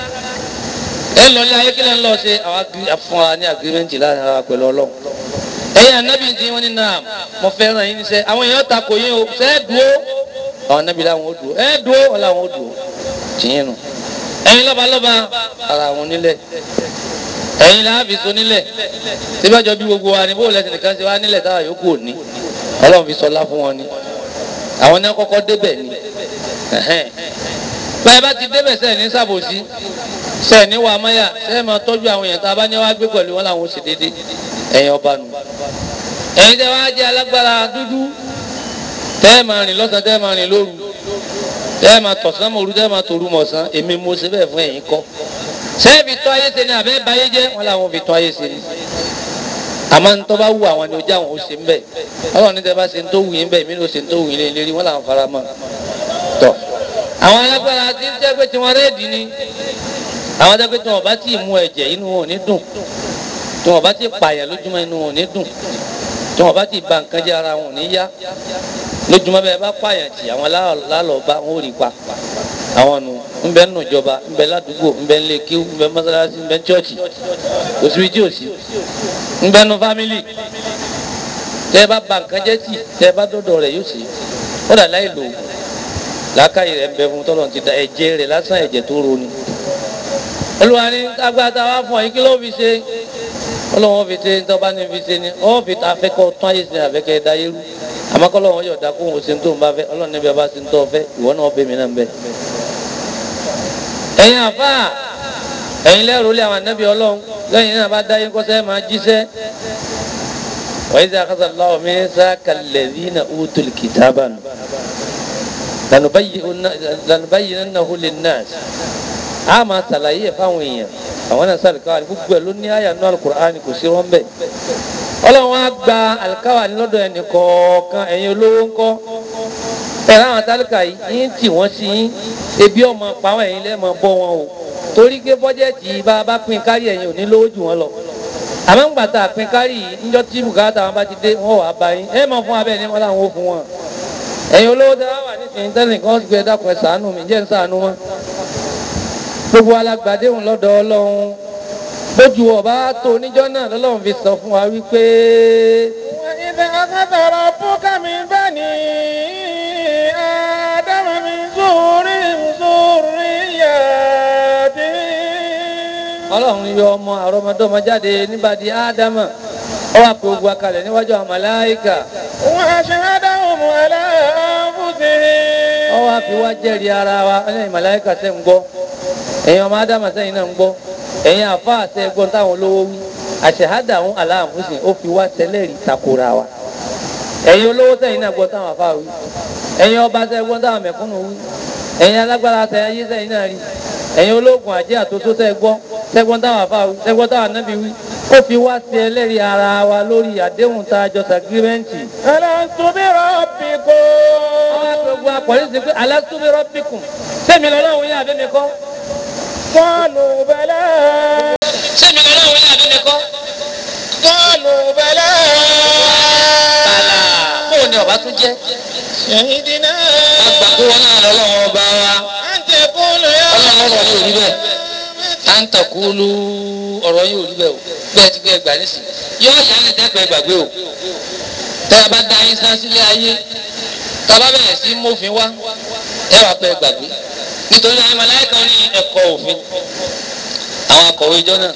ẹ lọ ní ayé kílẹ̀ ń lọ ṣe àwọn agri- fún wa ní agirimẹ́ntì láàrin ara pẹ̀lú ọlọ́run ẹ̀yin ànábì tí wọ́n ní náà mo fẹ́ràn yín níṣẹ́ àwọn èèyàn takò yín o ṣe é dúró àwọn ànábì làwọn ò dúró ẹ dúró wọn làwọn ò dúró tìyín nù ẹ̀yin lọ́balọ́ba ara àwọn onílẹ̀ ẹ̀yin làáfi so nílẹ̀ síbájọ́ bí gbogbo wa ni bó lẹ́sìn nìkan ṣe wá nílẹ̀ táwa yòókù ò ní ọlọ́run fi sọlá fún wọn ni àwọn náà kọ́kọ́ débẹ̀ ni ẹ̀hẹ́n. báyìí bá ti débẹ̀ sẹ́ẹ̀ ní sàbòsí sẹ́ẹ̀ ní wàá máyà sẹ́ẹ̀ máa tọ́jú àwọn èèyàn tá a bá ní wá gbé pẹ̀lú wọn làwọn ò sì déédéé ẹ̀yin ọba nù. ẹ̀yin tẹ́ wá jẹ́ alágbára dúdú tẹ́ ẹ̀ máa rìn lọ́sàn-án tẹ́ ẹ̀ máa rìn lóru tẹ́ ẹ̀ máa tọ̀sán mọ̀ọ́rú tẹ́ ẹ̀ máa tòru mọ̀ọ́sán èmi mo ṣe bẹ́ẹ̀ fún ẹ̀yin kọ́ sẹ́ẹ̀ fi tọ́ ayé ṣe ni àbẹ́ báyé jẹ́ wọn làwọn fi tọ́ ayé ṣe ni àmọ́ ní tó bá wù àwọn ni ojú àwọn ò ṣe ń bẹ̀ ọlọ́run ní tẹ́ bá ṣe ń tó wù yín bẹ̀ mí ló ṣe ń tó wù yín lé lérí wọn làwọn fara mọ́ tọ̀ àwọn alágbára ti ń jẹ́ pé tiwọn réèdì ni àwọn jẹ́ pé tí wọn bá tí ì mú ẹ̀jẹ̀ inú wọn ò ní dùn tí wọn bá tí ì pààyàn lójúmọ́ inú wọn ò ní dùn tí wọn bá tí ì ba nǹkan jẹ́ ara wọn ò ní yá lójúmọ́ bẹ́ẹ̀ bá pààyàn tì àwọn lálọ́ bá wọn ò rí pa àwọn nù ńbẹ nù jọba ńbẹ ládùúgbò ńbẹ ńlẹ kíw ńbẹ mọ́sálásí ńbẹ chọ́ọ̀chì òsibí tí ò sí ńbẹ nù fámìlì tẹ́ ẹ bá ba nǹkan jẹ́ tì tẹ́ ẹ bá dọ́dọ̀ rẹ̀ yóò sí ó dà láì lò làákàyè rẹ̀ ń bẹ fún tọ́lọ̀ ti da ẹ̀jẹ̀ rẹ̀ lásán ẹ̀jẹ̀ tó ro ni olùwà ni agbáta wa fún ọ yìí kí ló fi ṣe ọlọ́wọ́n fi ṣe nítorí bá ní fi ṣe ni ọ́ fi ta afẹ́kọ́ tún ayé sinmi àfẹ́kẹ́ da yẹ́rú àmọ́ kọ́lọ́ wọn yọ̀ dá kó wọn ṣe tó ń bá fẹ́ ọlọ́run níbi ọba ṣe ń tọ́ fẹ́ ìwọ náà bẹ̀ mí náà ń bẹ̀. ẹ̀yin àfa ẹ̀yin lẹ́rù lé àwọn anábì ọlọ́run lẹ́yìn náà bá dáyé kọ́sẹ́ máa jíṣẹ́ wa iza akhadha Allahu mithaqa alladhina utul kitaba nù lanubayyinannahu linnas a máa ṣàlàyé ẹ̀ fáwọn èèyàn àwọn náà sàlùkáwà ní gbogbo ẹ̀ ló ní àyà nínú alukur'an kò sí wọn bẹ́ẹ̀ ọlọ́run á gba àlùkáwà ní lọ́dọ̀ ẹnì kọ̀ọ̀kan ẹ̀yin olówó ńkọ́ ẹ̀rọ àwọn tálíkà yìí yín tì wọ́n sí yín ebi ọmọ pàwọn ẹ̀yin lẹ́ẹ̀mọ bọ́ wọn o torí pé bọ́jẹ́tì bá a bá pín kárí ẹ̀yin ò ní lówó jù wọ́n lọ àmọ́ ń gbàtà pín kárí yìí níjọ́ tí bùkátà wọn bá ti dé wọn wà bá yín ẹ̀ mọ̀ fún abẹ́ ní wọn làwọn ò fún wọn ẹ̀yin olówó tẹ́ wá wà nísìnyí tẹ́lẹ̀ kan ó sì gbé dákun ẹ̀ ṣàánú mi jẹ́ ń ṣàánú wọn gbogbo alágbàdéhùn lọ́dọ̀ ọlọ́run bójú ọba tó oníjọ́ náà lọ́lọ́run fi sọ fún wa wípé. وإذا أخذ ربك من بني آدم من ظهورهم ذرياتهم ọlọ́run yọ ọmọ àrọ́mọdọ́mọ jáde níbàdí ádámà ó wà pé ogun akalẹ̀ níwájú àwọn màláíkà وأشهدهم على أنفسهم ó wà fi wá jẹ́rìí ara wa ẹ̀yin màláíkà sẹ́ ń gbọ́ ẹ̀yin ọmọ ádámà sẹ́yìn náà ń gbọ́ ẹ̀yin àfa àṣẹ ẹgbọ́n táwọn olówó wí àṣehádà ń aláàmúsìn ó fi wá sẹlẹ̀rì takora wa ẹ̀yin olówó sẹ́yìn náà gbọ́ táwọn àfa wí ẹ̀yin ọba sẹ́ gbọ́n táwọn mẹ̀kúnnù wí ẹ̀yin alágbára sẹ́ ayé sẹ́yìn náà rí ẹ̀yin ológun àjẹ́ àtúntò sẹ́ gbọ́ sẹ́gbọ́n táwọn àfa wí sẹ́gbọ́n táwọn anábì wí ó fi wá sẹlẹ̀rì ara wa lórí àdéhùn tá a jọ sàgírímẹ́ǹtì ألست بربكم ọba gbogbo akọ̀lẹ́sì pé alastu bi rabbikum sẹ́mi lọ́lọ́run yín àbẹ́mi kọ́ قالوا بلى sẹ́mi lọ́lọ́run yín àbẹ́mi kọ́. قالوا بلى Bàlá bóun ni ọba tún jẹ́. شهدنا Agbàgbé wọn náà lọ́lọ́run ọba wa. أن تقول يا Ọlọ́run ọ̀rọ̀ yóò rí bẹ́ẹ̀. À ń tàkúlù ọ̀rọ̀ yóò rí bẹ́ẹ̀ o. Bẹ́ẹ̀ ti gbé ẹgbàá nísìn. Yóò yá ní tẹ́pẹ́ gbàgbé o. Tẹ́ a bá da yín sá sílé ayé. Tá a bá bẹ̀rẹ̀ sí mófin wá. Ẹ wàá pẹ́ gbàgbé. Nítorí àwọn màláíkà ní ẹ̀kọ́ òfin. Àwọn akọ̀wé ìjọ náà.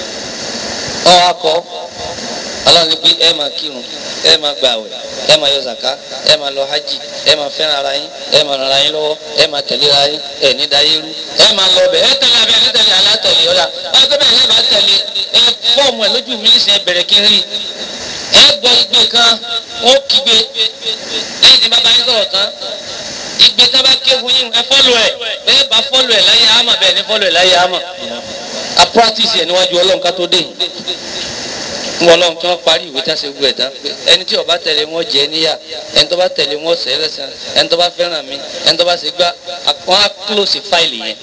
Ọ̀ akọ̀ ọlọ́run ní pé ẹ máa kírun ẹ máa gbààwẹ̀ ẹ máa yọ zaka ẹ máa lọ hajj ẹ máa fẹ́ràn ara yín ẹ máa ràn ara yín lọ́wọ́ ẹ máa tẹ̀lé ara yín ẹ ní dayé rú ẹ máa lọ bẹ̀ ẹ tẹ̀lé abẹ́ ẹ ní tẹ̀lé alátẹ̀lé ọ̀la wọ́n gbé bẹ́ẹ̀ lẹ́bàá tẹ̀lé ẹ fọ́ọ̀mù ẹ lójú mi nísìnyẹ bẹ̀rẹ̀ kí n rí ẹ gbọ́ igbe kan wọ́n kígbe lẹ́yìn tí bàbá yín sọ̀rọ̀ tán igbe tá bá ké fún yín ẹ fọ́lù ẹ bẹ́ẹ̀ bá fọ́lù ẹ láyé àmà bẹ́ẹ̀ ní fọ́lù ẹ láyé àmà a practice ẹ níwájú ọlọ́run ká tó dé yìí wọn lọ́n tí wọ́n parí ìwé tá a ṣe gbọ́ ẹ̀ tán pé ẹni tí ó bá tẹ̀lé wọn jẹ níyà ẹni tó bá tẹ̀lé wọn sẹ́ lẹ́sàn ẹni tó bá fẹ́ràn mi ẹni tó bá ṣe gbá wọn á close fáìlì yẹn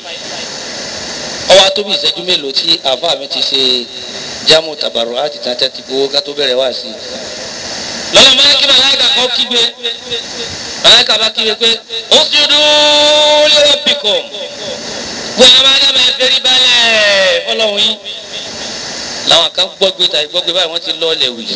ọwọ́ atóbi ìṣẹ́jú mélòó tí àáfàá mi ti ṣe jámù tàbàrọ̀ láti tàn tẹ́tí gbowó ká tó bẹ̀rẹ̀ wá sí i. lọ́la máa kí màláìka kan kígbe màláìka bá kígbe pé ó ti dúró lérò bìkọ̀ gbọ́dọ̀ máa dábàá ẹ fẹ́rí balẹ̀ fọlọ́hún yín làwọn kan gbọ́gbé tàbí gbọ́gbé báyìí wọ́n ti lọ́ọ̀lẹ̀ wì.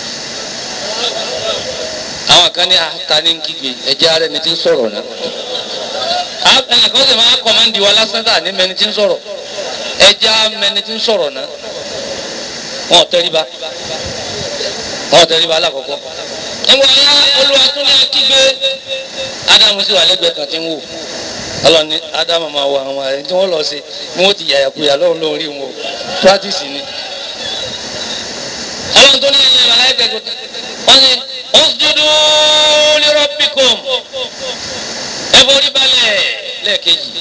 àwọn kan ní ata ní kígbe ẹ̀jẹ̀ ara ẹni tí ń sọ̀rọ̀ náà. ẹnìkan sì máa kọ́mándì wa lásán tà ní mẹni tí ń sọ̀rọ̀ ẹ̀jẹ̀ mẹni tí ń sọ̀rọ̀ náà. wọn ò tẹríba wọn ò tẹríba alákọ̀ọ́kọ́. nígbà yá olúwa tún ní kígbe ádámù sì wà lẹ́gbẹ̀ẹ́ kan tí ń wò ọlọ́ni ádámù máa wọ àwọn ẹni tí wọ́n lọ sí ni wọ́n ti yàyàkuyà lọ́run lórí wọn o practice ni ọlọ́run tó ní ẹ̀yìn ẹ̀rọ aláìpẹ́ kò wọ́n ní usjudu li rabbikum ẹ forí balẹ̀ lẹ́ẹ̀kejì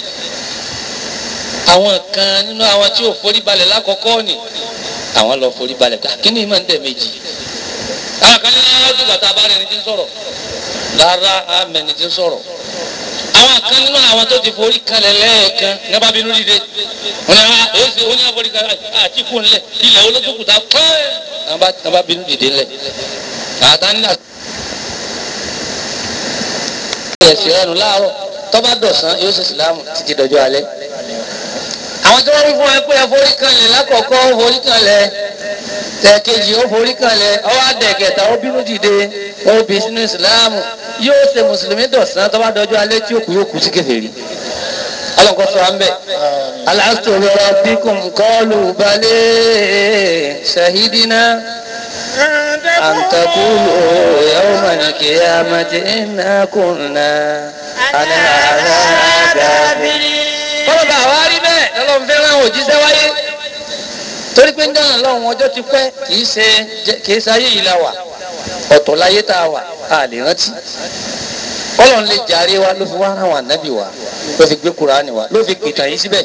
àwọn kan nínú àwọn tí ò forí balẹ̀ lákọ̀ọ́kọ́ ni àwọn lọ forí balẹ̀ kí ni ìmọ̀ ń tẹ̀ méjì àwọn kan ní ọdún bàtà bá rẹ̀ ní ti ń sọ̀rọ̀ rárá àmẹ́ni ti ń sọ̀rọ̀ àwọn kan nínú àwọn tó ti forí kalẹ̀ lẹ́ẹ̀kan ní bá bínú dìde wọn ni àwọn èsì oní àforí kalẹ̀ àti kú ńlẹ̀ ilẹ̀ olókùnkùn ta pẹ́ẹ́ ní bá bínú dìde ńlẹ̀ àtà nílà. ẹ̀sìn ẹnu láàárọ̀ tọ́ba dọ̀sán yóò ṣe ìsìlámù títí dọjọ́ alẹ́. àwọn tí wọ́n wí fún ẹ pé ẹ forí kanlẹ̀ lákọ̀ọ́kọ́ ó forí kanlẹ̀ tẹ̀kejì ó forí kanlẹ̀ ọwọ́ àdẹ̀kẹta ó bínú dìde ó bí sínú ìsìlámù yóò ṣe mùsùlùmí dọ̀sán tọ́ba dọjọ́ alẹ́ tí ó kù yóò kù sí kèfèrí. ọlọ́nkọ́ sọ wa ń bẹ̀. alastu bi rabbikum qalu bale shahidina. أن تقولوا يوم القيامة إنا كنا عن هذا غافلين kọ́lọ́ bá wa rí bẹ́ẹ̀ lọ́lọ́run fẹ́ràn òjíṣẹ́ wáyé torí pé ń dáná lọ́run ọjọ́ ti pẹ́ kìí ṣe kìí ṣe ayé yìí la wà ọ̀tọ̀ láyé tá a wà a lè rántí Ọlọ́run lè jàre wa ló fi wá rán wa nábì wa ló fi gbé Kùránì wa ló fi pìtàn yìí síbẹ̀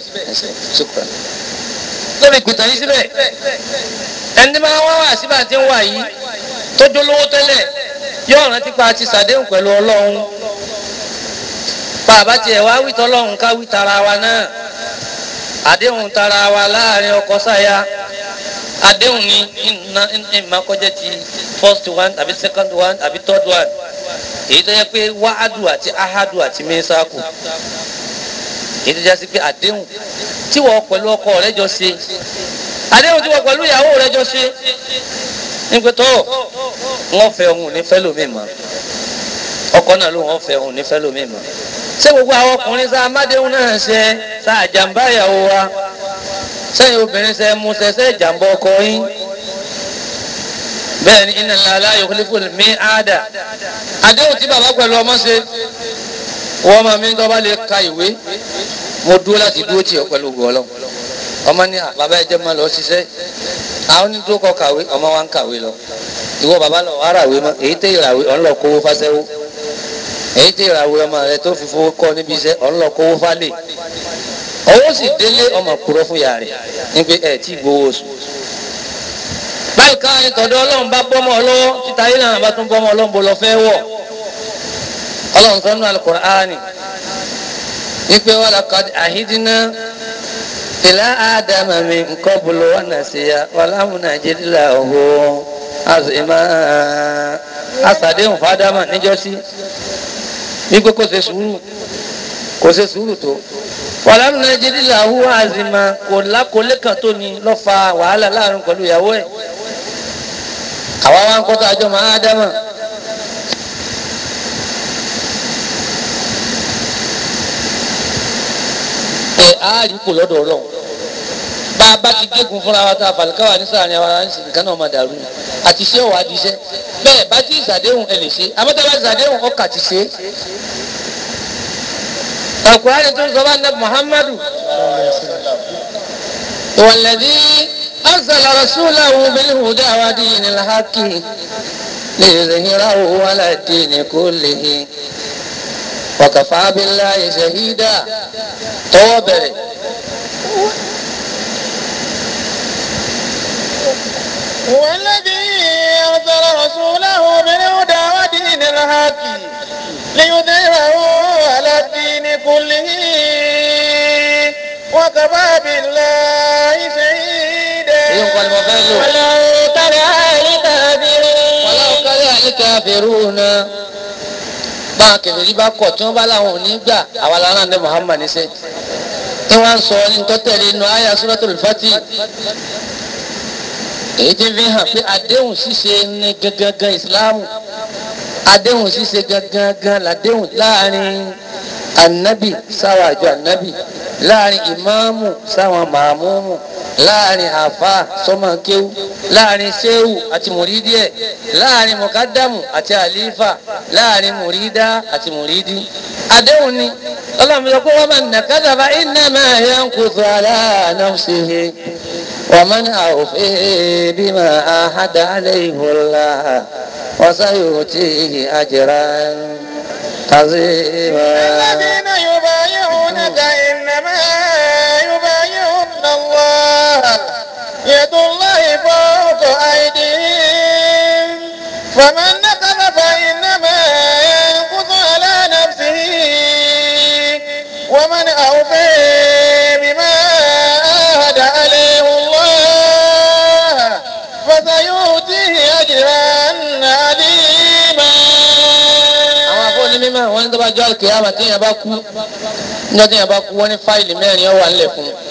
ló fi pìtàn yìí síbẹ̀ ẹni máa wá wá síbà tí ń wà yìí tó jólówó tẹ́lẹ̀ yóò rántí pa ti sàdéhùn pẹ̀lú ọlọ́run bàbá tiẹ̀ wá wí tọ́lọ́run ká wí tara wa náà àdéhùn tara wa láàrin ọkọ sáya àdéhùn ní ìmọ̀ kọjá ti first one àbí second one àbí third one èyí tó yẹ pé wàhádù àti ahádù àti mẹ́sàkù èyí tó yẹ sí pé àdéhùn tí wọ́n pẹ̀lú ọkọ rẹ jọ ṣe àdéhùn tí wọ́n pẹ̀lú ìyàwó rẹ jọ ṣe nígbà tó wọ́n fẹ́ òun ní fẹ́ lómi mọ́ ọkọ náà ló wọ́n fẹ́ òun ní fẹ́ lómi mọ́ ṣé gbogbo àwọn ọkùnrin sá amádéhùn náà ṣe sá àjàmbá ìyàwó wa sẹ́yìn obìnrin ṣe mú ṣẹṣẹ́ ìjàmbá ọkọ yín bẹ́ẹ̀ ni inna Allaha la yukhlifu al-mi'ada àdéhùn tí bàbá pẹ̀lú ọmọ ṣe wọ́n máa mi ń tọ́ bá lè ka ìwé mo dúró láti dúró tì ọ́ pẹ̀lú ògùn ọlọ́run ọmọ ní bàbá ẹjẹ máa lọ ṣiṣẹ́ àwọn onídùú kọ kàwé ọmọ wa ń kàwé lọ ìwọ bàbá lọ wàá ràwé mọ èyí tẹ ìràwé ọ̀n lọ kówó fáṣẹ́wó èyí tẹ ìràwé ọmọ rẹ tó fi fowó kọ́ níbi iṣẹ́ ọ̀n lọ kówó fálè owó sì délé ọmọ kúrọ́ fún yàrá rẹ̀ ní pé ẹ̀ tí gbowó oṣù báyìí ká ìtọ́jú ọlọ́run bá bọ́mọ ọlọ́wọ́ títa yìí náà bá tún bọ́mọ ọlọ́run bó lọ fẹ́ wọ̀ ọlọ́run sọ́nù al-Qur'ani ní pé wọ́n laqad ahidna ila adama min qablu wa nasiya walam najid lahu azima asàdéhùn fádámà níjọ́sí wípé kò ṣe sùúrù kò ṣe sùúrù tó walam najid lahu azima kò lákòólé kan tó ní lọ́ fa wàhálà láàrin pẹ̀lú ìyàwó ẹ̀ àwa wa ń kọ́tà àjọ máa ádámà. ẹ áàrí kò lọ́dọ̀ ọlọ́run bá a bá ti gégùn fúnra wa tá a fàlùkáwà ní sàárín àwọn aráàlú nǹkan náà máa dàrú ni àti ṣé ọ̀wá di iṣẹ́ bẹ́ẹ̀ bá ti ìsàdéhùn ẹ lè ṣe àmọ́tá bá ti ìsàdéhùn ọkà ti ṣe. Al-Qur'ani tó ń sọ bá nàbì Muhammadu walladhi arsala rasulahu bil huda wa dinil haqqi liyuzhirahu ala ad-dini kullihi wa kafa billahi shahida tọwọ́ bẹ̀rẹ̀. هو الذي أرسل رسوله بالهدى ودين الحق ليظهره على الدين كله وكفى بالله شهيدا èyí ń kọ́ ni mo fẹ́ lò. ولو ترى الكافرين wàlá ọ̀kárí àyíká fèrú na bá a kẹfìrí bá kọ̀ tí wọ́n bá láwọn ò ní gbà àwa lára ní Muhammad níṣẹ́ tí wọ́n sọ ní tọ́tẹ̀lé inú àyà Suratul Fatih èyí tí fi hàn pé àdéhùn ṣíṣe ní gangan ìsìláàmù àdéhùn ṣíṣe gangan làdéhùn láàrin anabi sáwọn àjọ anabi láàrin ìmáàmù sáwọn màmúmù láàrin àfa sọmọkéwù láàrin séwù àti mùrídíẹ láàrin mọkádàmù àti àlífà láàrin mùrídá àti mùrídí àdéhùn ni ọlọ́run yọ pé wọ́n máa nà kádàbà innama yanqutu ala nafsihi wa man awfa bima ahada alayhi Allah wa sayutihi ajran azima. الذين يبايعونك إنما يبايعون الله يد الله فوق أيديهم فمن نقض فإنما ينقض على نفسه ومن أوفى بما عاهد عليه الله فسيؤتيه أجرا عظيما àwọn afọ́ni mímọ́ wọn wọ́n ní tó bá jọ àlùkìyámà téèyàn bá kú níjọ́ téèyàn bá kú wọ́n ní fáìlì mẹ́rin ó wà ńlẹ̀ fún un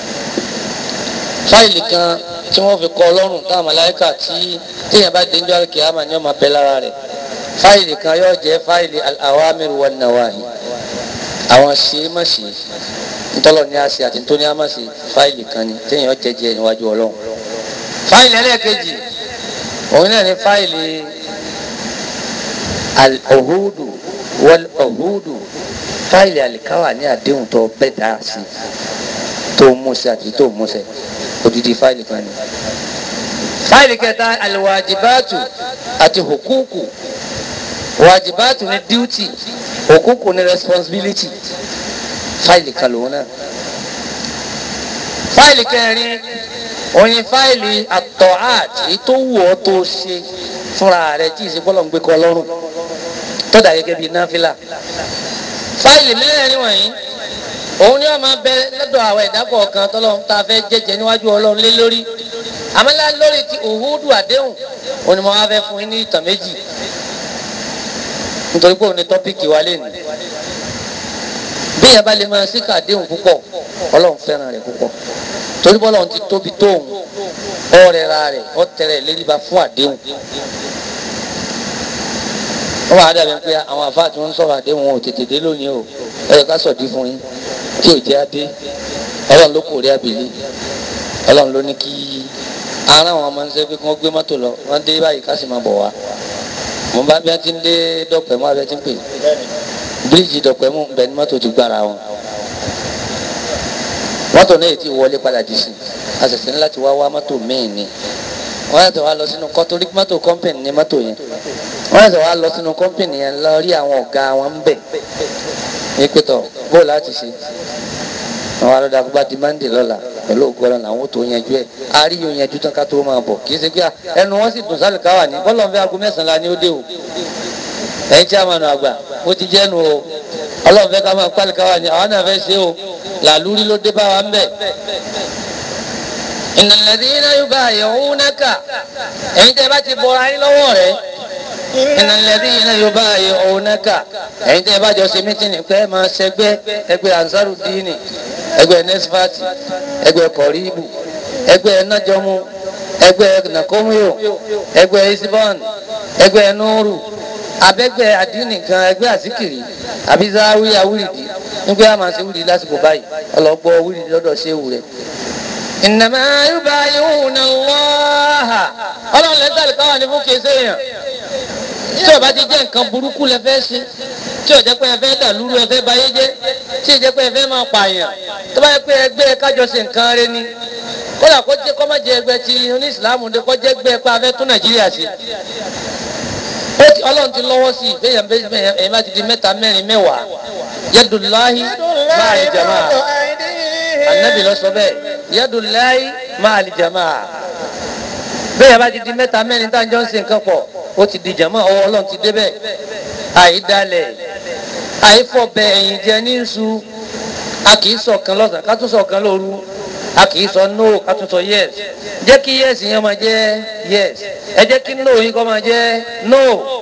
fáìlì kan tí wọ́n fi kọ ọlọ́run táwọn màláíkà tí téèyàn bá dénjọ́ àlùkìyámà ni wọ́n máa bẹ lára rẹ̀ fáìlì kan yóò jẹ́ fáìlì al-awamir wan-nawahi àwọn ṣe é má ṣe ntọ́lọ̀ ní a ṣe àti tó ní a má ṣe fáìlì kan ni téèyàn jẹjẹ níwájú ọlọ́run fáìlì ẹlẹ́ẹ̀kejì òun náà ní fáìlì al-uhudu wal-uhudu fáìlì àlìkáwà ní àdéhùn tó bẹ́ẹ̀ dá sí tó mú sí àti tó mú sẹ́ odidi fáìlì kan ni fáìlì kẹta al-wajibatu àti hukuku wajibatu ni duty hukuku ni responsibility fáìlì kan lòun náà fáìlì kẹrin oyin fáìlì àtọ̀hát èyí tó wù ọ́ tó ṣe fúnra rẹ̀ tí ìsìn bọ́lọ̀ ń gbé kọ́ lọ́rùn tó dà gẹ́gẹ́ bíi náfìlà fáìlì mẹ́rin wọ̀nyí òun ni wọ́n máa bẹ lọ́dọ̀ àwọn ẹ̀dá kọ̀ọ̀kan tọ́lọ́run tá a fẹ́ jẹ́jẹ́ níwájú ọlọ́run lé lórí àmọ́lá lórí ti òhúdù àdéhùn òun ni mo wá fẹ́ fún yín ní ìtàn méjì nítorí pé òun ni tọ́pìkì wa lé nìí bí yẹn bá lè máa ṣe kàdéhùn púpọ̀ ọlọ́run fẹ́ràn rẹ̀ púpọ̀ torí bọ́lá òun ti tóbi tóun ọ̀rẹ́ ra rẹ̀ ọ̀tẹ̀rẹ̀ léríba fún àdéhùn wọ́n máa dàbí pé àwọn àfáà tí wọ́n ń sọ̀rọ̀ àdéhùn wọn ò tètè dé lónìí o ẹ yẹ ká sọ̀dí fún yín tí ò jẹ́ adé ọlọ́run ló kò rí abìlí ọlọ́run ló ní kí ara àwọn ọmọ níṣẹ́ pé kí wọ́n gbé mọ́tò lọ wọ́n dé báyìí ká sì máa bọ̀ wá mo bá bí wọ́n ti ń dé dọ́pẹ́ mọ́ abẹ́ ti ń pè bíríìjì dọ̀pẹ́ mú bẹ́ẹ̀ ni mọ́tò ti gbára wọn mọ́tò náà ti wọlé padà dì sí a ṣẹ̀ṣẹ̀ ní láti wá wá mọ́tò míì ni wọ́n yàtọ̀ wá lọ sínú kọ́tórí mọ́tò kọ́mpìnì ní mọ́tò yẹn wọ́n yàtọ̀ wá lọ sínú kọ́mpìnì yẹn lọ rí àwọn ọ̀gá wọn ń bẹ̀ ní pẹ̀tọ̀ bóò láti ṣe àwọn alọ́dà gbogbo di mande lọ́la pẹ̀lú ògbọ́n làwọn tó yanjú ẹ̀ a rí yóò yanjú tán ká tó máa bọ̀ kì í ṣe pé ẹnu wọn sì dùn sálùkáwà ní bọ́lọ̀ ń fẹ́ aago mẹ́sàn-án la ni ó dé o ẹ̀yin tí a máa nù àgbà mo ti jẹ́nu o ọlọ́run fẹ́ ká máa pálí káwa ni àwọn náà fẹ́ ṣe o làlúrí ló dé bá wa ń bẹ̀. innal ladhina yubayi'unaka ẹ̀yin tẹ́ bá ti bọra yín lọ́wọ́ rẹ̀ innal ladhina yubayi'unaka ẹ̀yin tẹ́ bá jọ ṣe mítìnì pé máa ṣẹgbẹ́ ẹgbẹ́ ansarudini ẹgbẹ́ nesfati ẹgbẹ́ kọ̀ríbù ẹgbẹ́ nájọmú ẹgbẹ́ nakomiyo ẹgbẹ́ isibon ẹgbẹ́ nuru abẹ́gbẹ́ àdínì kan ẹgbẹ́ àsìkiri àbí záwí àwùrìdì nígbà yà máa ṣe wùrìdì lásìkò báyìí ọlọ́gbọ́ wùrìdì lọ́dọ̀ ṣé wù rẹ̀. innama yubayyi'una Allaha ọlọ́run lẹ́tàlí káwá ní fún kéṣe yàn tí ó bá ti jẹ́ nǹkan burúkú lẹ fẹ́ ṣe tí ó jẹ́ pé ẹ fẹ́ dàlúrú ẹ fẹ́ bayé jẹ́ tí ó jẹ́ pé ẹ fẹ́ máa pààyàn tó bá yẹ pé ẹgbẹ́ kájọ ṣe nǹkan rẹ ni kódà kó jẹ́ kó má jẹ́ ẹgbẹ́ ti oníṣìlámù dé kó jẹ́ ẹgbẹ́ pé a fẹ́ tún Nàìjíríà ṣe ọlọ́run ti lọ́wọ́ sí ìgbéyàn bẹ́ẹ̀ ẹ̀ má ti di mẹ́ta mẹ́rin mẹ́wàá yadullahi máa lè jamaa anabi lọ sọ bẹ́ẹ̀ yadullahi máa lè jamaa bẹ́ẹ̀ bá ti di mẹ́ta mẹ́rin tá à ń jọ ń ṣe nǹkan pọ̀ ó ti di jamaa ọwọ́ ọlọ́run ti débẹ̀ àìdálẹ̀ àìfọ̀bẹ̀ ẹ̀yìn jẹ ní nsú a kì í ṣọ̀kan lọ́sàn ká tún ṣọ̀kan lóru a kì í sọ no ká tún sọ yes jẹ́ kí yes yẹn máa jẹ́ yes ẹ jẹ́ kí no yín kọ́ máa jẹ́ no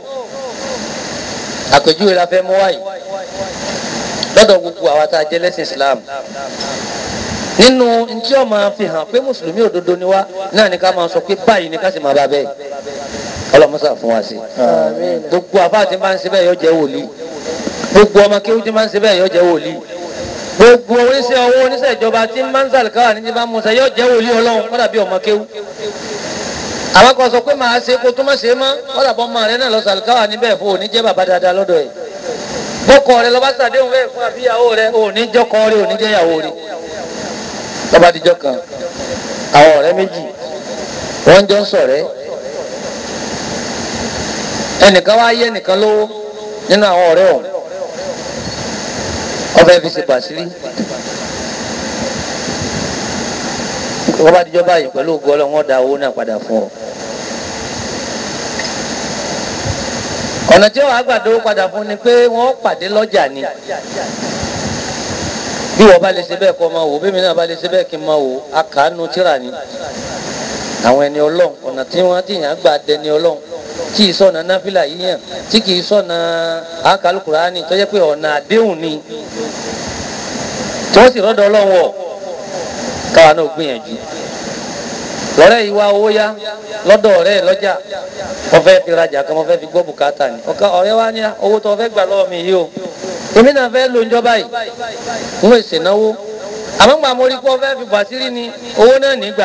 àpèjúwe la fẹ́ mú wáyé lọ́dọ̀ gbogbo àwa tá a jẹ́ lẹ́sìn Islam nínú ntí ó máa fi hàn pé mùsùlùmí òdodo ni wá náà ni ká máa sọ pé báyìí ni ká sì máa bá bẹ́ẹ̀ ọlọ́mọsà fún wa sí gbogbo àbá tí máa ń ṣe bẹ́ẹ̀ yóò jẹ́ wòlíì gbogbo ọmọ kéwú tí máa ń ṣe bẹ́ẹ̀ yóò jẹ́ wòlíì gbogbo oníṣẹ́ owó oníṣẹ́ ìjọba tí máa ń sàlùkáwà ní ti bá musa yóò jẹ́ wòlíì ọlọ́run kọ́dà bí ọmọ kéwú àwọn kan sọ pé màá ṣe kó tó má ṣe mọ́ kọ́dà bọ́ ọmọ rẹ náà lọ sàlùkáwà níbẹ̀ fún òní jẹ́ bàbá dáadáa lọ́dọ̀ ẹ̀ bọ́kọ rẹ lọ́ba sàdéhùn bẹ́ẹ̀ fún àbíyàwó rẹ òní jọ́kọ rẹ òní jẹ́ ìyàwó rẹ lọ́ba díjọ́ kan àwọn ọ̀rẹ́ méjì wọ́n jọ ń ṣọ̀rẹ́ ẹnìkan wá yé ẹnìkan lówó nínú àwọn ọ̀rẹ́ ọ̀hún ọbẹ̀ fi ṣe pàṣírí wọ́n bá dijọ́ báyìí pẹ̀lú ògo Ọlọ́run wọ́n da owó náà padà fún ọ. ọ̀nà tí wọ́n á gbà dówó padà fún ni pé wọ́n pàdé lọ́jà ni bí wọ́n bá lè ṣe bẹ́ẹ̀ kọ́ máa wò bí mi náà bá lè ṣe bẹ́ẹ̀ kí n máa wò akàánú tíra ni àwọn ẹni Ọlọ́run ọ̀nà tí wọ́n ti yàn gbà dẹni Ọlọ́run tí ì sọ̀nà náfìlà yíyàn tí kì í sọ̀nà àkàlùkùránì tó jẹ́ pé ọ̀nà àdéhùn ni tí wọ́n sì rọ́dọ̀ ọlọ́wọ́ káwa náà gbìyànjú lọ́rẹ́ yìí wá owó yá lọ́dọ̀ ọ̀rẹ́ ẹ̀ lọ́jà wọ́n fẹ́ fi rajà kan wọ́n fẹ́ fi gbọ́ bùkátà ni ọ̀ka ọ̀rẹ́ wa ní owó tó fẹ́ gbà lọ́wọ́ mi yìí o èmi náà fẹ́ lo ìjọba yìí ń wèsè náwó àmọ́ gbà mo rí pé wọ́n fẹ́ fi bàtírí ni owó náà nígbà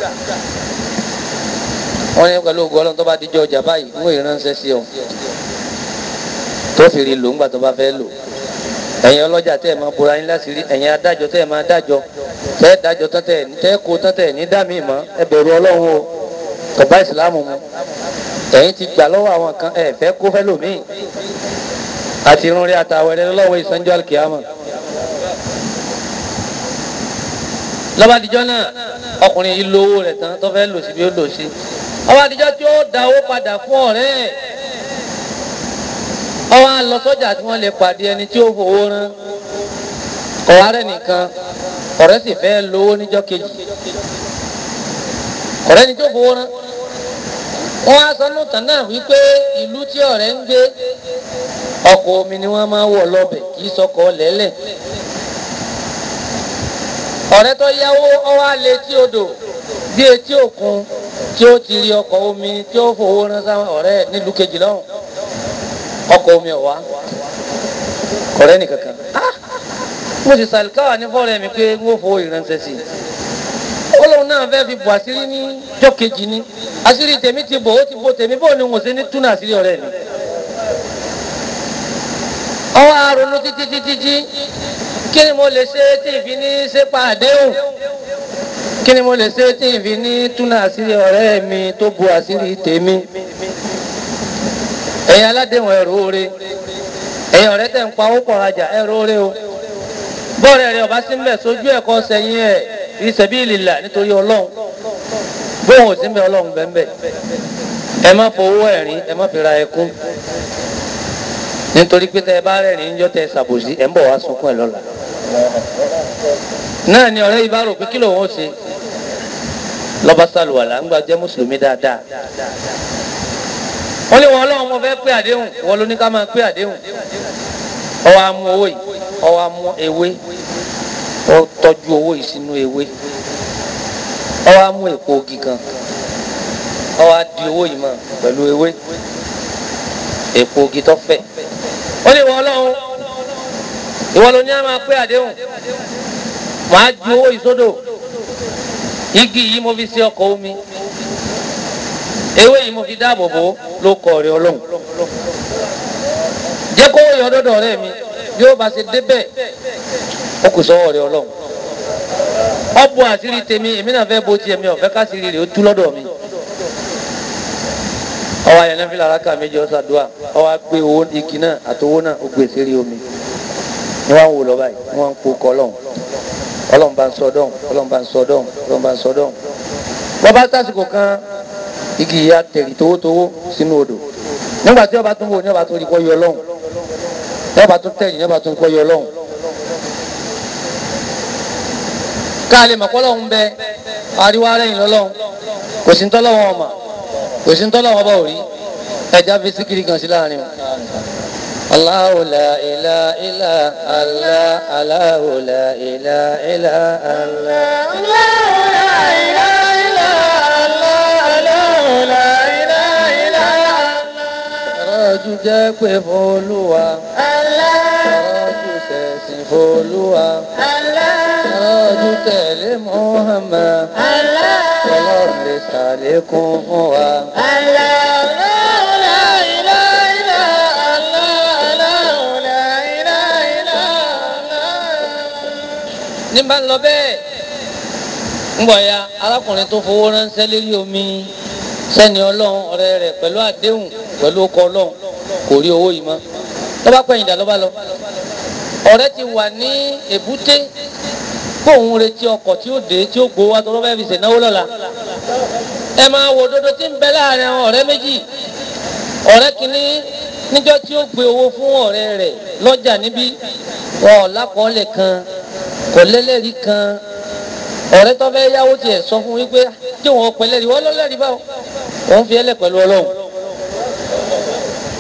wọ́n ní pẹ̀lú ògùn ọlọ́run tó bá díjọ́ ọjà báyìí ń wèé ránṣẹ́ sí ọ tó fi rí lò ńgbà tó bá fẹ́ lò ẹ̀yin ọlọ́jà tẹ́ ẹ̀ máa bora yín láṣìírí ẹ̀yin adájọ́ tẹ́ ẹ̀ máa dájọ́ tẹ́ ẹ̀ dájọ́ tán tẹ́ ẹ̀ tẹ́ kó tán tẹ́ ẹ̀ ní dá mi mọ́ ẹ bẹ̀rù ọlọ́run o kọ̀bá ìsìlámù mu ẹ̀yin ti gbà lọ́wọ́ àwọn kan ẹ̀ fẹ́ kó fẹ́ lòmíì àti irun rí àtàwẹ̀rẹ̀ lọ́wọ́ ìsanjọ́ àlùkìyàmọ̀ lọ́bàdìjọ́ náà ọkùnrin yìí lo owó rẹ̀ tán tó fẹ́ lò sí bí ó lò sí ọbàdìjọ́ tí ó da owó padà fún ọ̀rẹ́ ẹ̀ ọwọ́ á lọ sọ́jà tí wọ́n lè pàdé ẹni tí ó fowó rán ọ̀hárẹ̀ nìkan ọ̀rẹ́ sì fẹ́ lówó níjọ́ kejì ọ̀rẹ́ ni tí ó fowó rán wọ́n á sọ lóòótọ́ náà wípé ìlú tí ọ̀rẹ́ ń gbé ọkọ̀ omi ni wọ́n máa ń wọ̀ lọ́bẹ̀ kì í sọkọ̀ lẹ́lẹ̀ ọ̀rẹ́ tó yáwó ọwọ́ alẹ́ tí odò bí etí òkun tí ó ti rí ọkọ̀ omi tí ó fowó rán sáwọn ọ̀rẹ́ nílùú kejì lọ́hùn ọkọ̀ omi ọ̀wá ọ̀rẹ́ nìkankan Ah! mo sì sàlìkáwà ní fọ́ọ̀rẹ́ mi pé n ó fowó ìránṣẹ́ sí i ó lóun náà fẹ́ fi bò àṣírí ní jọ́ kejì ni àṣírí tèmi ti bò ó ti bò tèmi bò ní wọ́n ṣe ní túnà àṣírí ọ̀rẹ́ mi ọwọ́ àrònú títí títí tí kí ni mo lè ṣe tí ìfi ní ṣe pàdéhùn kí ni mo lè ṣe tí ìfi ní túnà àṣírí ọ̀rẹ́ mi tó bu àṣírí tèmi ẹ̀yin aládéhùn ẹ̀rọ oore ẹ̀yin ọ̀rẹ́ tẹ̀ ń pa owó pọ̀ rajà ẹ̀rọ oore o bọ́ọ̀rẹ́ rẹ̀ ọba sí ń bẹ̀ sójú ẹ̀kọ́ sẹ́yìn ẹ̀ fi sabilillah nítorí ọlọ́run bóun ò sí ń bẹ̀ ọlọ́run bẹ́ẹ̀ bẹ́ẹ̀ ẹ má fowó ẹ̀rín ẹ má fi ra ẹkún nítorí pé tẹ ẹ bá rẹ́rìn níjọ́ tẹ ẹ ṣàbòsí ẹ ń bọ̀ wá sunkún ẹ lọ́la náà ni ọ̀rẹ́ yìí bá rò pé kí lòun ó ṣe lọ́ba sálùwàlà ńgbà jẹ́ mùsùlùmí dáadáa wọ́n lé wọn ọlọ́run mo fẹ́ pé àdéhùn wọ́n ló ní ká máa pé àdéhùn ọwọ́ amú owó yìí ọwọ́ amú ewé ó tọ́jú owó yìí sínú ewé ọwọ́ amú èpo ogi kan ọwọ́ adi owó yìí mọ́ pẹ̀lú ewé èpo ogi tó fẹ̀ wọ́n lé wọn ọlọ́run ìwọ ló ní a máa pé àdéhùn màá ju owó yìí sódò igi yìí mo fi ṣe ọkọ̀ omi ewé yìí mo fi dáàbò bò ló kọ ọ̀rẹ́ Ọlọ́run jẹ́ kó yọ ọdọdọ ọ̀rẹ́ mi bí ó bá ṣe débẹ̀ ó kù sọ́wọ́ ọ̀rẹ́ Ọlọ́run ọbọ àṣírí tèmi èmi náà fẹ́ bo tiẹ̀ mi ọ̀fẹ́ káṣírí rẹ̀ ó tú lọ́dọ̀ mi ọwọ́ ayẹyẹ náà fi lára ká méjì ọ̀sàdúà ọwọ́ gbé owó igi náà àtowó náà ó gbé sérí omi ni wọ́n ń wò lọ báyìí wọ́n ń po kọ́ Ọlọ́run Ọlọ́run bá ń sọ dọ́hùn Ọlọ́run bá ń sọ dọ́hùn Ọlọ́run bá ń sọ dọ́hùn wọ́n bá tásìkò kan igi yìí á tẹ̀lé towótowó sínú odò nígbà tí ọba tún wò ní ọba tún rí kọ́ yọ lọ́hùn ní ọba tún tẹ̀lé ní ọba tún kọ́ yọ lọ́hùn. káàlì mọ̀kọ́lọ́hún bẹ ariwo arẹ́yìn lọ́lọ́hún kò sí ntọ́lọ́wọ́n ọmọ kò sí ntọ́lọ́wọ́n ọba òrí ẹja fi síkiri kan sí láàrin o. Allahu la ilaha illa Allah Allahu la ilaha illa Allah. Rọ́jú jẹ́ pé f'Olúwa. Rọ́jú sẹ̀sìn f'Olúwa. Rọ́jú tẹ̀lé Muhammad. Ọlọ́run lè ṣàlékún fún wa. ní bá ń lọ bẹ́ẹ̀ ń bọ̀ ya arákùnrin tó fowó ránṣẹ́ lérí omi sẹ́ni ọlọ́run ọ̀rẹ́ rẹ̀ pẹ̀lú àdéhùn pẹ̀lú ọkọ̀ ọlọ́run kò rí owó yìí mọ́ ló bá pẹ̀yìndà ló bá lọ ọ̀rẹ́ ti wà ní èbúté kóun retí ọkọ̀ tí ó dé tí ó gbowó wa tó lọ́ fẹ́ fi ṣènáwó lọ́la ẹ máa wo dodo tí ń bẹ láàrin àwọn ọ̀rẹ́ méjì ọ̀rẹ́ kìíní níjọ́ tí ó gbé owó fún ọ̀rẹ́ rẹ̀ lọ́jà níbí wọn ò lákọọ́lẹ̀ kan kò lẹ́lẹ́rìí kan ọ̀rẹ́ tó fẹ́ yáwó tiẹ̀ sọ fún wípé tí wọn pẹ̀lẹ́rìí wọ́n lọ́lẹ́rìí báwo wọ́n fi ẹlẹ́ pẹ̀lú ọlọ́run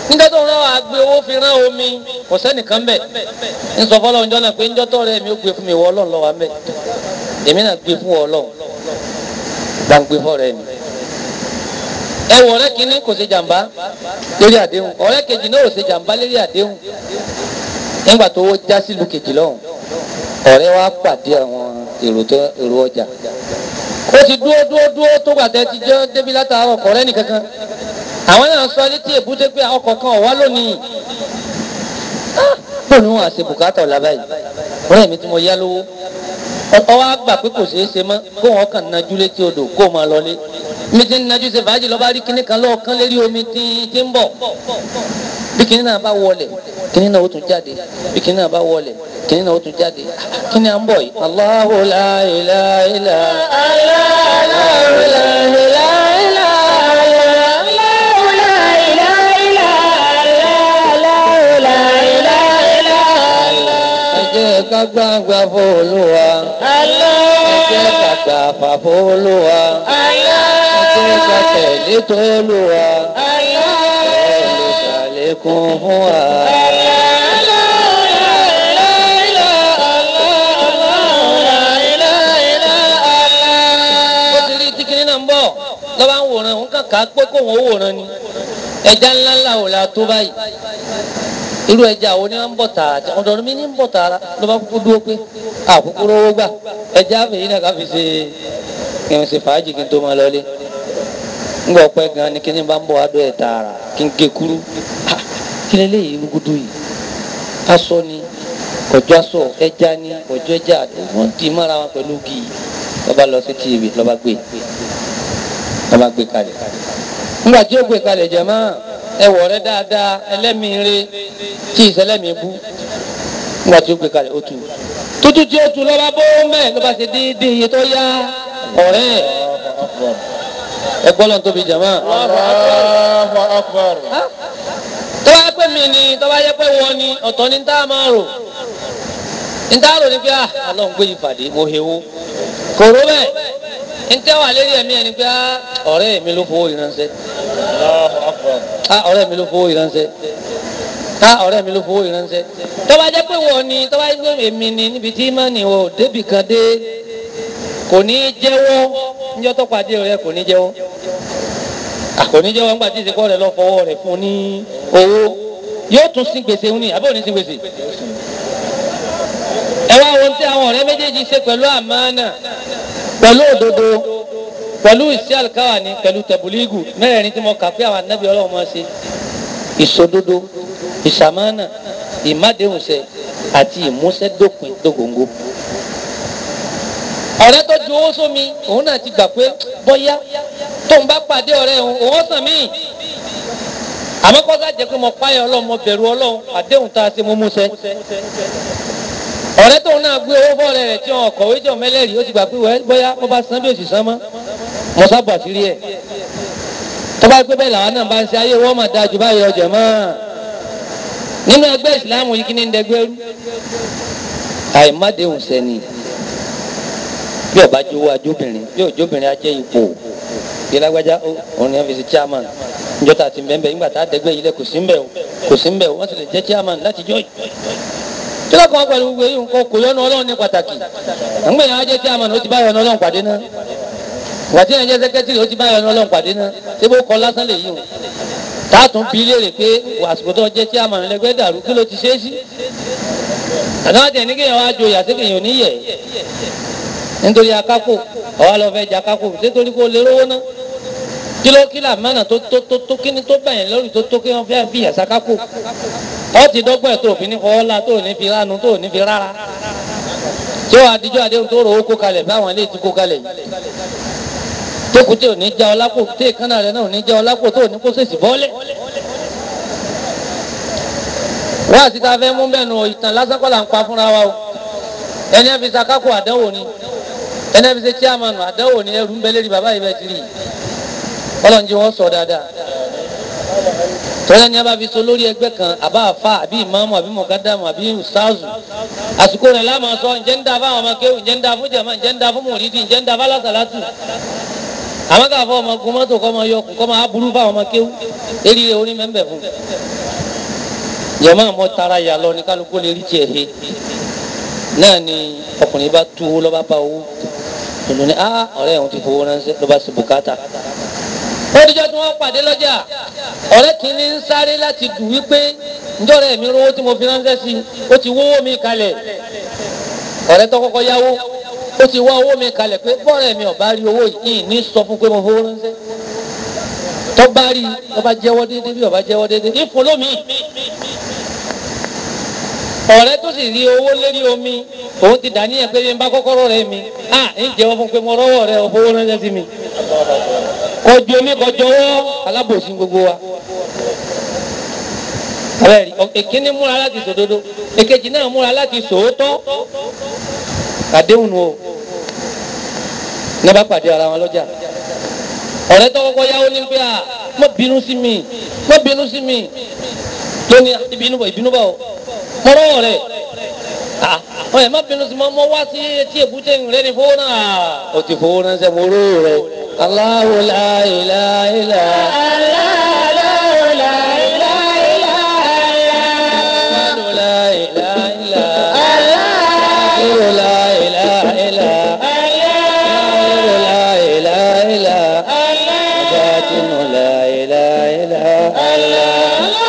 níjọ́ tó ń rán wa gbé owó fi rán omi kò sẹ́nìkan bẹ̀ ń sọ fọlọ́ ǹjọ́ náà pé ǹjọ́ tó rẹ̀ mi ó gbé fún mi wọ ọlọ́run lọ́wọ́ mẹ́ èmi náà gbé fún ọlọ́run gbàǹgbé fọ́ rẹ̀ mi. ẹ wọ ọ̀rẹ́ kínní kò ṣe jàǹbá lórí àdéhùn ọ̀rẹ́ kejì náà ò ṣe jàǹbá lórí àdéhùn nígbà tó owó já sílùú kejì lọ́hùn ọ̀rẹ́ wa pàdé àwọn èrò tó èrò ọjà ó ti dúró dúró dúró tó gbàtẹ́ ti jẹ́ débi látàárọ̀ ọ̀rẹ́ nìkankan àwọn náà sọ létí èbúté pé ọkọ̀ kan ọ̀wá lónìí bó ni wọn àṣe bùkátà ọ̀la báyìí ọ̀rẹ́ mi tí mo yá lówó ọwọ́ á gbà pé kò ṣeé ṣe mọ́ kó wọn kàn nájú létí odò kó o máa lọlé mi ti ń nájú ṣe fàájì lọ́ba rí kinní kan lọ́ọ̀kan lérí omi tí tí ń bọ̀ bí kinní náà bá wọlé kinní náà ó tún jáde bí kinní náà bá wọlé kinní náà ó tún jáde kinní à ń bọ̀ yìí. Allahu la ilaha illa Allahu la ilaha illa ẹ jẹ́ ká gbàgbà f'Olúwa ẹ jẹ́ ká gbàfà f'Olúwa ẹ jẹ́ ká tẹ̀lé t'Olúwa ẹ lè ṣàlékún fún wa. ó ti rí tíkìní náà ń bọ̀ lọ́ba ń wòran òun kàn ká pé kóun ó wòran ni ẹja ńlá ńlá ò la tó báyìí irú ẹja wo ni wọn ń bọ̀ tààrà ọ̀dọ̀ mi ní ń bọ̀ tààrà ló bá kúkú dúró pé àkúkú rówó gbà ẹja àfẹ̀yìn náà ká fi ṣe kí n ṣe fàájì kí n tó máa lọlé ńgbà ọpẹ gan ni kí ni bá ń bọ̀ adó ẹ̀ tààrà kí n gé kúrú Ah, kí ni eléyìí rúgudu yìí aṣọ ni kọjọ aṣọ ẹja ni kọjọ ẹja wọn dì í mára wọn pẹ̀lú gì lọ́ba lọ sí tv lọ́ba gbé lọ́ba gbé kalẹ̀ ńgbà tí ó gbé kalẹ̀ jẹ̀ máa ẹwọ rẹ dáadáa ẹlẹ́mìíre tí ìṣẹlẹ́mìí bú nígbà tí ó gbé kalẹ̀ ó tu tútù tí ó tu lọ́ba bó mẹ́ ló bá ṣe déédéé iye tó yá ọ̀rẹ́ ẹ̀ ẹgbọ́n lọ́n tóbi jàmá. Allahu akbar. tó bá yẹ pé mi ni tó bá yẹ pé wọ́n ni ọ̀tọ̀ ni tá a máa rò ní tá a rò ní pé ah ọlọ́run gbé ìpàdé mo hewo kò ró bẹ́ẹ̀ ní tẹ́ wà lérí ẹ̀mí ẹ̀ ni pé ah ọ̀rẹ́ mi ló fowó ìránṣẹ́ Allahu akbar. ah ọ̀rẹ́ mi ló fowó ìránṣẹ́ ah ọ̀rẹ́ mi ló fowó ìránṣẹ́ tó bá jẹ́ pé wọ́n ni tó bá jẹ́ pé èmi ni níbi tí mọ́ni o débì kan dé kò ní í jẹ́wọ́ níjọ́ tó pàdé rẹ kò ní í jẹ́wọ́ ah kò ní í jẹ́wọ́ nígbà tí ìsìnkú rẹ lọ fọwọ́ rẹ fún ní owó yóò tún sin gbèsè ń ní àbí òní sin gbèsè ẹ wá ohun tí àwọn ọ̀rẹ́ méjèèjì ṣe pẹ̀lú àmánà pẹ̀lú òdodo pẹ̀lú ìṣe àlùkáwàní pẹ̀lú tẹ̀bùlígù mẹ́rẹ̀ẹ̀rin tí mo kà pé àwọn anábì ọlọ́run máa ṣe ìṣòdodo ìṣàmánà ìmádéhùnṣẹ àti ìmúṣẹ́dópin dógóńgó. ọ̀rẹ́ tó ju owó sómi òun náà ti gbà pé bọ́yá tóun bá pàdé ọ̀rẹ́ òun òun sàn mí. àmọ́ kọ́sá jẹ́ pé mo páyọ̀ ọlọ́run mo bẹ̀rù ọlọ́run àdéhùn tá a ṣe mo múṣẹ. ọ̀rẹ́ tóun náà gbé owó fọ́ọ̀rẹ́ rẹ̀ tí wọn kọ̀wé jọ mẹ́lẹ́rìí ó ti gbà pé wẹ́ bọ́yá bó bá san bí òsì san mọ́ mo sábà sí rí ẹ̀ tó bá gbé bẹ́ẹ̀ làwọn náà bá ń ṣe ayé wọ́n máa da jù báyìí ọjà mọ́ nínú ẹgbẹ́ ìsìláàmù yìí kí ni ń dẹgbẹ́ rú àìmádéhùn sẹ́ni bí ọba jówó ajóbìnrin bí òjóbìnrin ajẹ́ ipò bí lágbájá ó òun ni wọ́n fi ṣe chairman níjọ́ tá a ti bẹ́ẹ̀ nígbà tá a dẹgbẹ́ yìí lẹ̀ kò sí ń bẹ̀ o kò sí ń bẹ̀ o wọ́n sì lè jẹ́ chairman láti jọ́ yìí kí lọ́kàn pẹ̀lú gbogbo yìí nǹkan kò yọnu ọlọ́run ní pàtàkì àgbẹ̀ yẹn á jẹ́ chairman ó ti bá yọnu ọlọ́run pàdé náà wàtí yẹn jẹ́ sẹ́kẹ́tìrì ó ti bá yọnu ọlọ́run pàdé náà ṣé bó kọ lásán lè yí o táàtún bí léèrè pé àsìkò tó jẹ́ chairman lẹ́gbẹ́ dàrú kí ló ti ṣe é sí àtàwọn àti ẹnìkéyàn wá joyè àtẹkẹyàn oníyẹ nítorí akápò ọwọ́ lọ fẹ́ jẹ akápò nítorí kó lè rówó ná kí ló kí làmánà tó tó tó tó kíní tó bẹ̀yẹn lórí tó tó kí wọ́n fẹ́ fi yàtọ̀ akápò ọ ti dọ́gbọ́n ẹ̀ tó fi ní fọwọ́ la tó ní fi ránu tó ní fi rárá tí wọ́n adijọ́ adéhùn tó rò ó kó kalẹ̀ báwọn ilé ti kó kalẹ̀ yìí tókù tí ò ní já ọ lápò tí èkánná rẹ náà ò ní já ọ lápò tó ò ní kó sèṣì bọ́lẹ̀ wọ́n àti ta fẹ́ mú bẹ́ẹ̀ nù ìtàn lásán kọ́ là ń pa fúnra wa o ẹni ẹ fi sàkákò àdánwò ni ẹni ẹ fi ṣe chairman àdánwò ni ẹrù ń bẹ lérí bàbá yìí bẹ́ẹ̀ ti rí ọlọ́njẹ wọn sọ dáadáa tọ́lá ni a bá fi so lórí ẹgbẹ́ kan àbá àfa àbí ìmáàmù àbí mọ̀gádàmù àbí ustaazu àsìkò rẹ̀ láàmú sọ ǹjẹ́ ń da fáwọn ọmọ kéwù ǹjẹ́ ń da fún jàmá ǹjẹ́ ń da fún mùrídìí ǹjẹ́ ń da fálásàlátù àwọn káfọ́ ọmọ gun mọ́tò kọ́ ọmọ yọkùn kọ́ ọmọ aburú fáwọn ọmọ kéwú eré orí mẹ́mbẹ̀ fún yẹmọ àmọ́ tara yà lọ ní kálukú lè rí tiẹ̀ he náà ni ọkùnrin bá tú owó lọ́ba bá owó tòun ní ah ọ̀rẹ́ òun ti fowó ránṣẹ́ lọ́ba sí bùkátà ó dijọ́ tí wọ́n pàdé lọ́jà ọ̀rẹ́ kìíní ń sáré láti dùn wípé njọ́rẹ́ mi rówó tí mo fi ránṣẹ́ sí ó ti wówó mi kalẹ̀ ọ̀rẹ́ tó kọ́kọ́ yáwó ó ti wá owó mi kalẹ̀ pé bọ́ọ̀rẹ́ mi ò bá rí owó yìí ní sọ fún pé mo fowó ránṣẹ́ tó bá rí tó bá jẹ́wọ́ déédéé bí ó bá jẹ́wọ́ déédéé ìfún lómi ọ̀rẹ́ tó sì rí owó lérí omi òun ti dàníyàn pé bí n bá kọ́kọ́rọ́ rẹ mi à ń jẹ́wọ́ fún pé mo rọ́wọ́ rẹ ò fowó ránṣẹ́ sí mi kọjú omi kọjú ọwọ́ alábòsí gbogbo wa abẹ́rẹ́ èkíní múra láti sòdodo èkejì náà múra láti sòótọ́ àdéhùn o ní bá pàdé ara wọn lọ́jà ọ̀rẹ́ tó kọ́kọ́ yáwó ní pé à má bínú sí mi má bínú sí mi lónìí ìbínú bọ̀ ìbínú bọ̀ mo rọ́wọ́ rẹ̀ ọ̀ ẹ̀ má bínú sí mi mo wá sí etí èbúté rẹ̀ ní fowó náà ó ti fowó náà sẹ́ mo rọ́wọ́ rẹ̀ Allahu la ilaha illa Allahu la ilaha illa Allahu la ilaha illa Allahu la ilaha illa Batinu la ilaha illa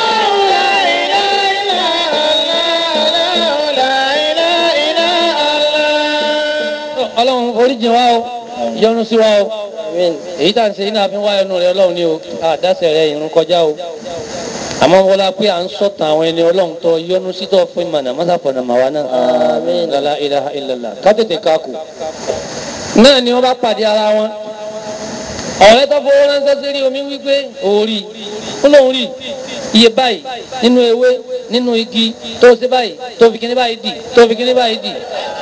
Ọlọ́run oríjì wa o yọ́nú sí wa o èyí tá à ń ṣe iná fi ń wá ẹnu rẹ Ọlọ́run ni o àdásẹ̀ rẹ ìrún kọjá o àmọ́ wọlé pé à ń sọ̀tàn àwọn ẹni Ọlọ́run tó yọ́nú sí tó fún ìmọ̀nà mọ́sàfọ̀nà màwa náà lálá ilaha illallah ká tètè káàkù náà ni wọ́n bá pàdé ara wọn ọ̀rẹ́ tó fowó ránṣẹ́ sí rí omi wípé òórì ó lóun rí iye báyìí nínú ewé nínú igi tó ṣe báyìí tó fi kíní báyìí dì tó fi kíní báyìí dì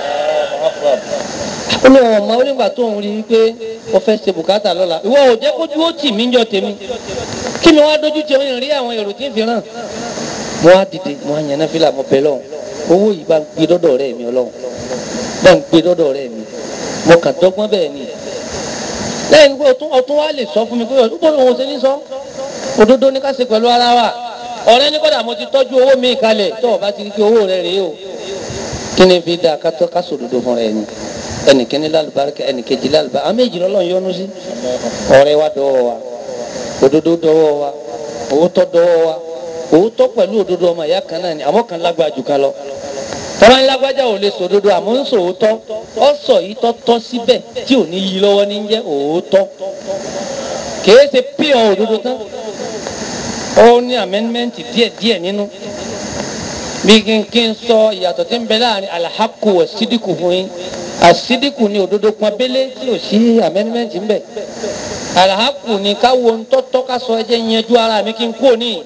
ó lóun ọmọ onígbà tó ń rí wípé ó fẹ́ ṣe bùkátà lọ́la ìwọ ò jẹ́ kójú ó tì mí jọ tèmi kí mi wá dojú tì ó rí àwọn èrò tí ń fi ràn mo wá dìde mo wá yànnà fílà mo bẹ lọ́hùn owó yìí bá ń gbé dọ́dọ̀ rẹ̀ mi ọlọ́hùn bá ń gbé dọ́dọ̀ rẹ̀ mi mo kàn dọ́gbọ́n bẹ́ẹ̀ ni lẹ́yìn pé ọtún ọtún wa lè sọ fún mi pé ó bọ́ òun ṣe ní sọ òdodo ní ká ṣe pẹ̀lú ara wa ọ̀rẹ́ ní kọ́dà mo ti tọ́jú owó mi kalẹ̀ tó o bá ti rí pé owó rẹ̀ rèé o kí ni fi dáa ká tọ́ ká sòdodo fún rẹ̀ ni ẹnìkíní lálùbáríkà ẹnìkejì lálùbáríkà àmì ìjìnlẹ̀ ọlọ́run yọ́nú sí ọ̀rẹ́ wa dọ́wọ́ wa òdodo dọ́wọ́ wa òótọ́ dọ́wọ́ wa òótọ́ pẹ̀lú òdodo ọmọ ìyá kan náà ni àmọ́ kan lágbára jù kan lọ tọ́lá ńlágbájá ò lè sòdodo àmọ́ ń sòótọ́ ọ sọ yìí tọ́ tọ́ síbẹ̀ tí ò ní yí lọ́wọ́ ní jẹ́ òótọ́ kìí ṣe píọ̀ òdodo tán ó ní amẹ́ńmẹ́ǹtì díẹ̀ díẹ̀ nínú bí kí n kí n sọ ìyàtọ̀ tí ń bẹ láàrin alahaku wa sídìkù fún yín àsídìkù ni òdodo pọ́nbélé tí ò sí amẹ́ńmẹ́ǹtì ń bẹ alahaku ni káwo ń tọ́tọ́ ká sọ ẹjẹ́ yanjú ara mi kí n kú òní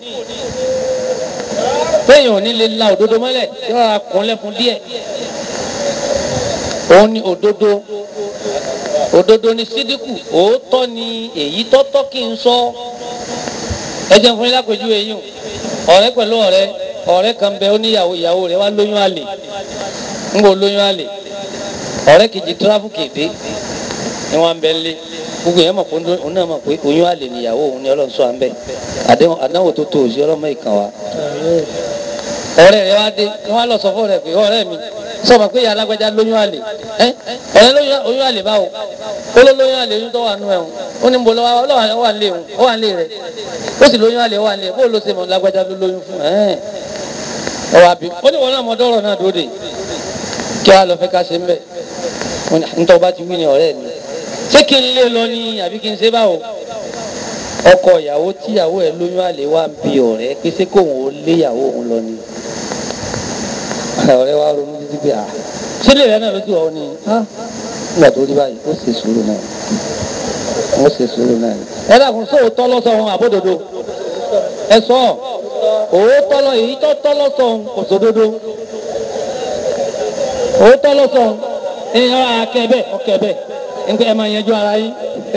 téèyàn ò ní lè la òdodo mọ́lẹ̀ tí wọ́n á kún lẹ́kùn díẹ̀ òun ni òdodo òdodo ni sídìkù òótọ́ ni èyí tọ́tọ́ kí n sọ ẹ jẹun fún yín lápèjúwe yìí o ọ̀rẹ́ pẹ̀lú ọ̀rẹ́ ọ̀rẹ́ kan bẹ ó níyàwó ìyàwó rẹ̀ wá lóyún àlè ń bò lóyún àlè ọ̀rẹ́ kejì tíráfù kéde ni wọ́n bẹ lé gbogbo yẹn mọ̀ pé òun náà mọ̀ pé oyún àlè níyàwó òun ni ọlọ́run sọ à ń bẹ̀ àdánwò tó tó òsì ọlọ́mọ ìkàn wa ọ̀rẹ́ rẹ̀ wá dé ni wọ́n á lọ sọ fún ọ̀rẹ́ pé ọ̀rẹ́ mi sọmọ pé ìyá alágbájá lóyún àlè ẹ ọ̀rẹ́ lóyún oyún àlè báwo ó ló lóyún àlè oyún tó wà nù ẹ̀hún ó ní mo lọ́wọ́ ọlọ́wà ó wà nílé ẹ̀hún ó wà nílé rẹ̀ ó sì lóyún àlè ó wà nílé bó ló ṣe mọ̀ lágbájá ló lóyún fún ẹ̀ ẹ̀ wà bí ó ní wọn náà mọ dọ́rọ̀ náà dóde kí wàá lọ fẹ́ ká ṣe ń bẹ̀ ntọ́ bá ti wí ni ọ̀rẹ́ mi ṣé kí n lé lọ ní àbí kí n ṣe báwo ọkọ ìyàwó tíyàwó ẹ̀ lóyún àlè wà ń bi ọ̀rẹ́ pé ṣé kóun ó léyàwó òun lọ ni ọ̀rẹ́ wa ronú títí pé à sílẹ̀ rẹ náà ló ti wọ̀ ni nígbà tó rí báyìí ó ṣe sùúrù náà ó ṣe sùúrù náà ẹ dàkún sóòótọ́ lọ́sọ̀ wọn àbódodo ẹ sọ òótọ́ lọ èyí tó tọ́ lọ́sọ̀ kò sódodo òótọ́ lọ́sọ̀ èèyàn akẹ́bẹ̀ ọkẹ́bẹ̀ nígbà ẹ máa yanjú ara yín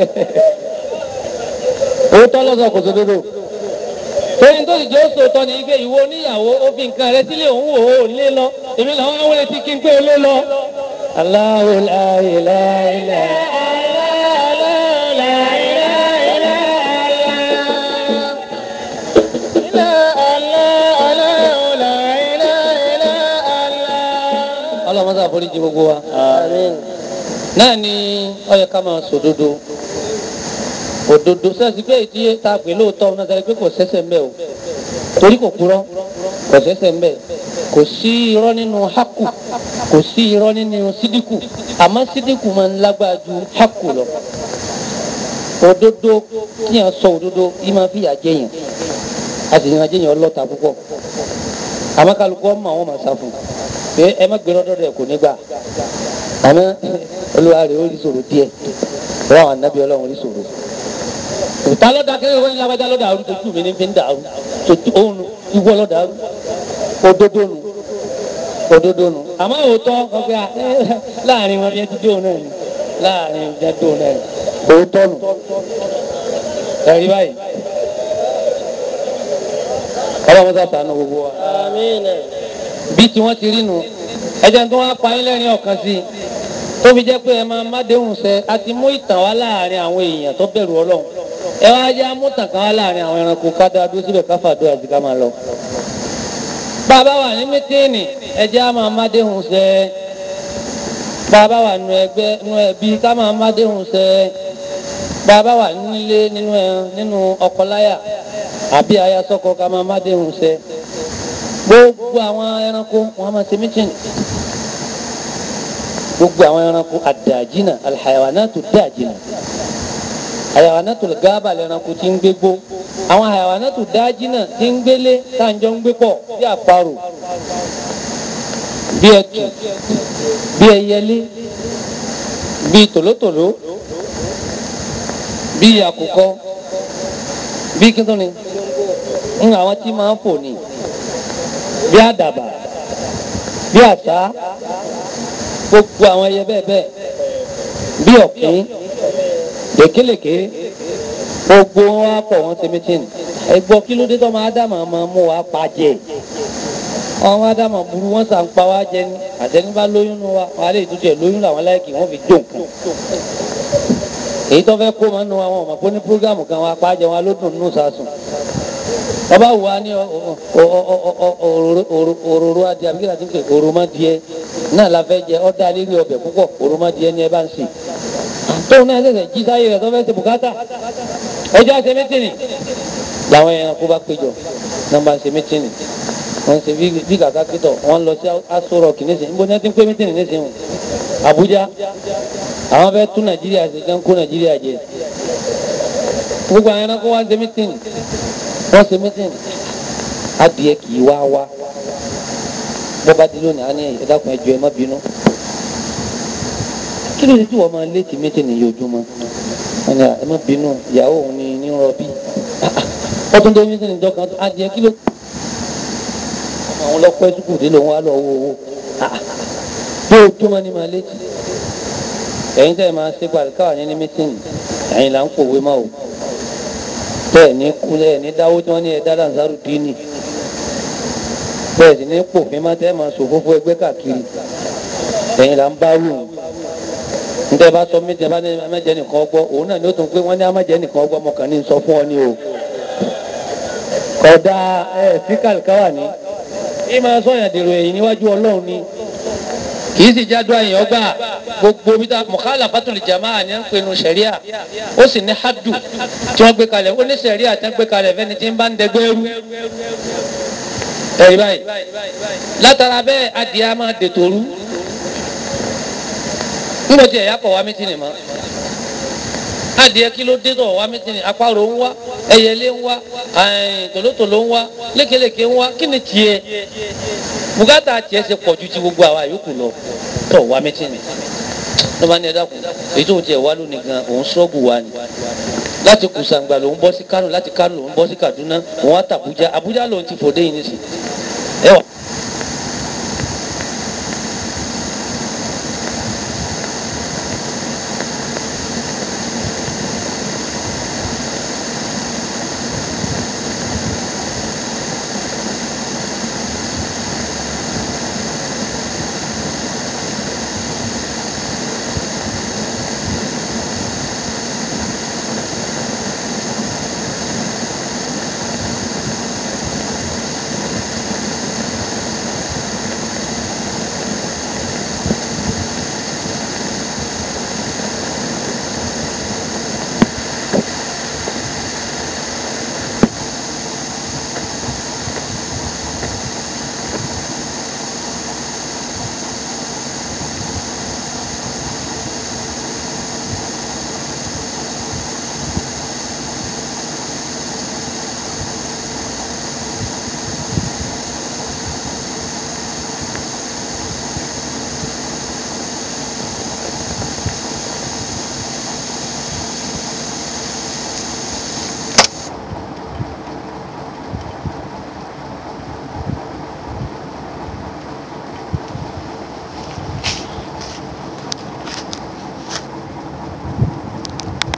òótọ́ lọ́sọ̀ kò sódodo torí tó sì jẹ́ òsòótọ́ ni ike ìwọ oníyàwó ó fi nǹkan rẹ sílé òun wò ó lé lọ èmi làwọn àwọn ẹtí kí n pé lé lọ. Allahu la ilaha illa ṣàforíjì gbogbo wa náà ni ó yẹ ká máa sòdodo òdodo sẹ́sì pé èyí tá a pè lóòótọ́ náà sẹ́sì pé kò sẹ́sẹ̀ ń bẹ̀ o torí kò kúrọ́ kò sẹ́sẹ̀ ń bẹ̀ kò sí irọ́ nínú haku kò sí irọ́ nínú sídìkù àmọ́ sídìkù máa ń lágbára ju haku lọ òdodo kí yẹn sọ òdodo yìí máa fi yà jẹyàn a sì yàn jẹyàn ọlọ́ta púpọ̀ àmọ́ kálukú ọmọ àwọn máa sá fún un pé ẹ má gbéra dọ́dọ̀ ẹ̀ kò ní gbà àmọ́ olúwa rẹ̀ ó rí sòrò díẹ̀ wọ́n àwọn anábì ọlọ́run rí sòrò òtá lọ́dà kí wọ́n yá wájà lọ́dà àrùn tójú mi ní fi ń dàrú tójú òun ìwọ lọ́dà àrùn òdodo nù òdodo nù àmọ́ òótọ́ ọgbẹ́ láàrin wọn bí ẹ ti dé òun náà ni láàrin ẹ ti dé òun náà ni òótọ́ nù ẹ̀rí báyìí ọlọ́run sá sànù gbogbo wa bí tí wọ́n ti rí nu ẹ̀jẹ̀ tó wá pa yín lẹ́rìn ọ̀kan sí i tó fi jẹ́ pé ẹ máa má déhùn sẹ́ a ti mú ìtàn wá láàrin àwọn èèyàn tó bẹ̀rù ọlọ́run ẹ wá jẹ́ amútàn kan wá láàrin àwọn ẹranko ká dáa dúró síbẹ̀ ká fàdúrà àti ká máa lọ. bàbá wà ní mítìnì ẹ jẹ́ á máa má déhùn sẹ́ bàbá wà nù ẹgbẹ́ nù ẹbí ká máa má déhùn sẹ́ bàbá wà nílé nínú ẹ nínú ọkọláyà àbí ayasọkọ ká máa má déhùn sẹ́ gbogbo àwọn ẹranko wọn máa ṣe mítìnì gbogbo àwọn ẹranko àdàjìnà alhayawanatu dàjìnà hayawanatu gaaba lẹranko tí ń gbégbó àwọn hayawanatu dàjìnà tí ń gbélé táǹjọ ń gbé pọ̀ bí àparò bí ẹtù bí ẹyẹlé bí tòlótòló bí àkùkọ bí kíntùnì ń àwọn tí máa ń fò ní bí àdàbà bí àṣá gbogbo àwọn ẹyẹ bẹ́ẹ̀ bẹ́ẹ̀ bí ọ̀kín lèkélèké gbogbo wọn á pọ̀ wọn ṣe mítìnì ẹgbọ́ kí ló dé tó máa dá màmá mú wa pa jẹ àwọn ádámà burú wọn sàn pa wá jẹ ní àtẹnibá lóyún nu wa wọn á lè tútù ẹ lóyún làwọn láìkì wọn fi jó nǹkan èyí tó fẹ́ kó máa nu àwọn ọmọ pé ní púrógámù kan wọn apá jẹ wọn ló dùn nù sásùn ọba wù wá ní òróró adìẹ àbí kíláàsì pé òròmọdìẹ náà la fẹ́ jẹ ọdá lérí ọbẹ̀ púpọ̀ òròmọdìẹ ni ẹ bá ń sè tóun náà ṣẹ̀ṣẹ̀ jí sáyé rẹ̀ tó fẹ́ ṣe bùkátà ọjọ́ àṣẹ mẹ́tìnì làwọn ẹranko bá péjọ náà bá ń ṣe mẹ́tìnì wọ́n ṣe bí kàkà kítọ̀ wọ́n lọ sí Aso Rock nísìnyí níbo ni wọ́n ti ń pé mẹ́tìnì nísìnyí Abuja àwọn fẹ́ tún Nàìjíríà ṣe kán kó Nàìjíríà jẹ gbogbo àwọn ẹranko wá ṣe mẹ́tìnì wọ́n ṣe mẹ́tìnì adìẹ kì í wá wá bọ́ba di lónìí á ní ẹ̀dákun ẹjọ́ ẹ má bínú kí ló dé tí wọ́n máa létí mẹ́tìnì yojúmọ́ wọ́n ní ẹ má bínú ìyàwó òun ni ní rọbí wọ́n tún dé mẹ́tìnì dọ́kan adìẹ kí ló ọmọ àwọn ọlọ́pàá ẹ̀sùkù dé lòun wá lọ wo owó bí ojúmọ́ ni máa létí ẹ̀yin tẹ́ ẹ máa ṣe pàdé káwá ní ní mẹ́tìnì ẹ̀yin là ń pòwe máa wò bẹ́ẹ̀ ní kúlẹ̀ ní dáwó tí wọ́n ní ẹ̀dá làǹzárù dínì bẹ́ẹ̀ sì ní pòfin máa tẹ́ máa ṣòfófó ẹgbẹ́ káàkiri ẹ̀yin là ń bá wù níta bá sọ mí tẹ bá ní amájẹ nìkan ọgbọ́ òun náà ni ó tún pé wọ́n ní amájẹ nìkan ọgbọ́ ọmọkàn ní sọ fún ọ ní o kódà ẹ fíkàlì káwà ní bí máa sọyàn dèrò ẹ̀yìn níwájú Ọlọ́run ni kì í sì jádùá èèyàn ọgbà gbogbo bí ta mọ̀kálà fátúlì jàmáà ní ń pinnu sẹ̀ríà ó sì ní hádù tí wọ́n gbé kalẹ̀ ó ní sẹ̀ríà tí wọ́n gbé kalẹ̀ fẹ́ni tí ń bá ń dẹgbẹ́ rú ẹ̀rí báyìí látara bẹ́ẹ̀ adìẹ á máa dètò rú níbo tí ẹ̀yà kọ̀ wá mítìnì mọ́ adìẹ kí ló dé tọ̀ wá mítìnì àparò ń wá ẹyẹlé ń wá tòlótòló ń wá lékelèké ń wá kí ni tiẹ̀ bùkátà tiẹ̀ ṣe pọ̀ ju ti gbogbo àwa yòókù lọ tọ̀ wá mítìnì ló bá ní ẹ̀dá kù èyí tó tiẹ̀ wá lónìí gan òun ṣọ́ọ̀bù wa ni láti kùsàǹgbà lòun bọ́ sí Kánò láti Kánò lòun bọ́ sí Kaduna òun á tà Àbújá Àbújá lòun ti fòdé yìí nísìnyí ẹ wà.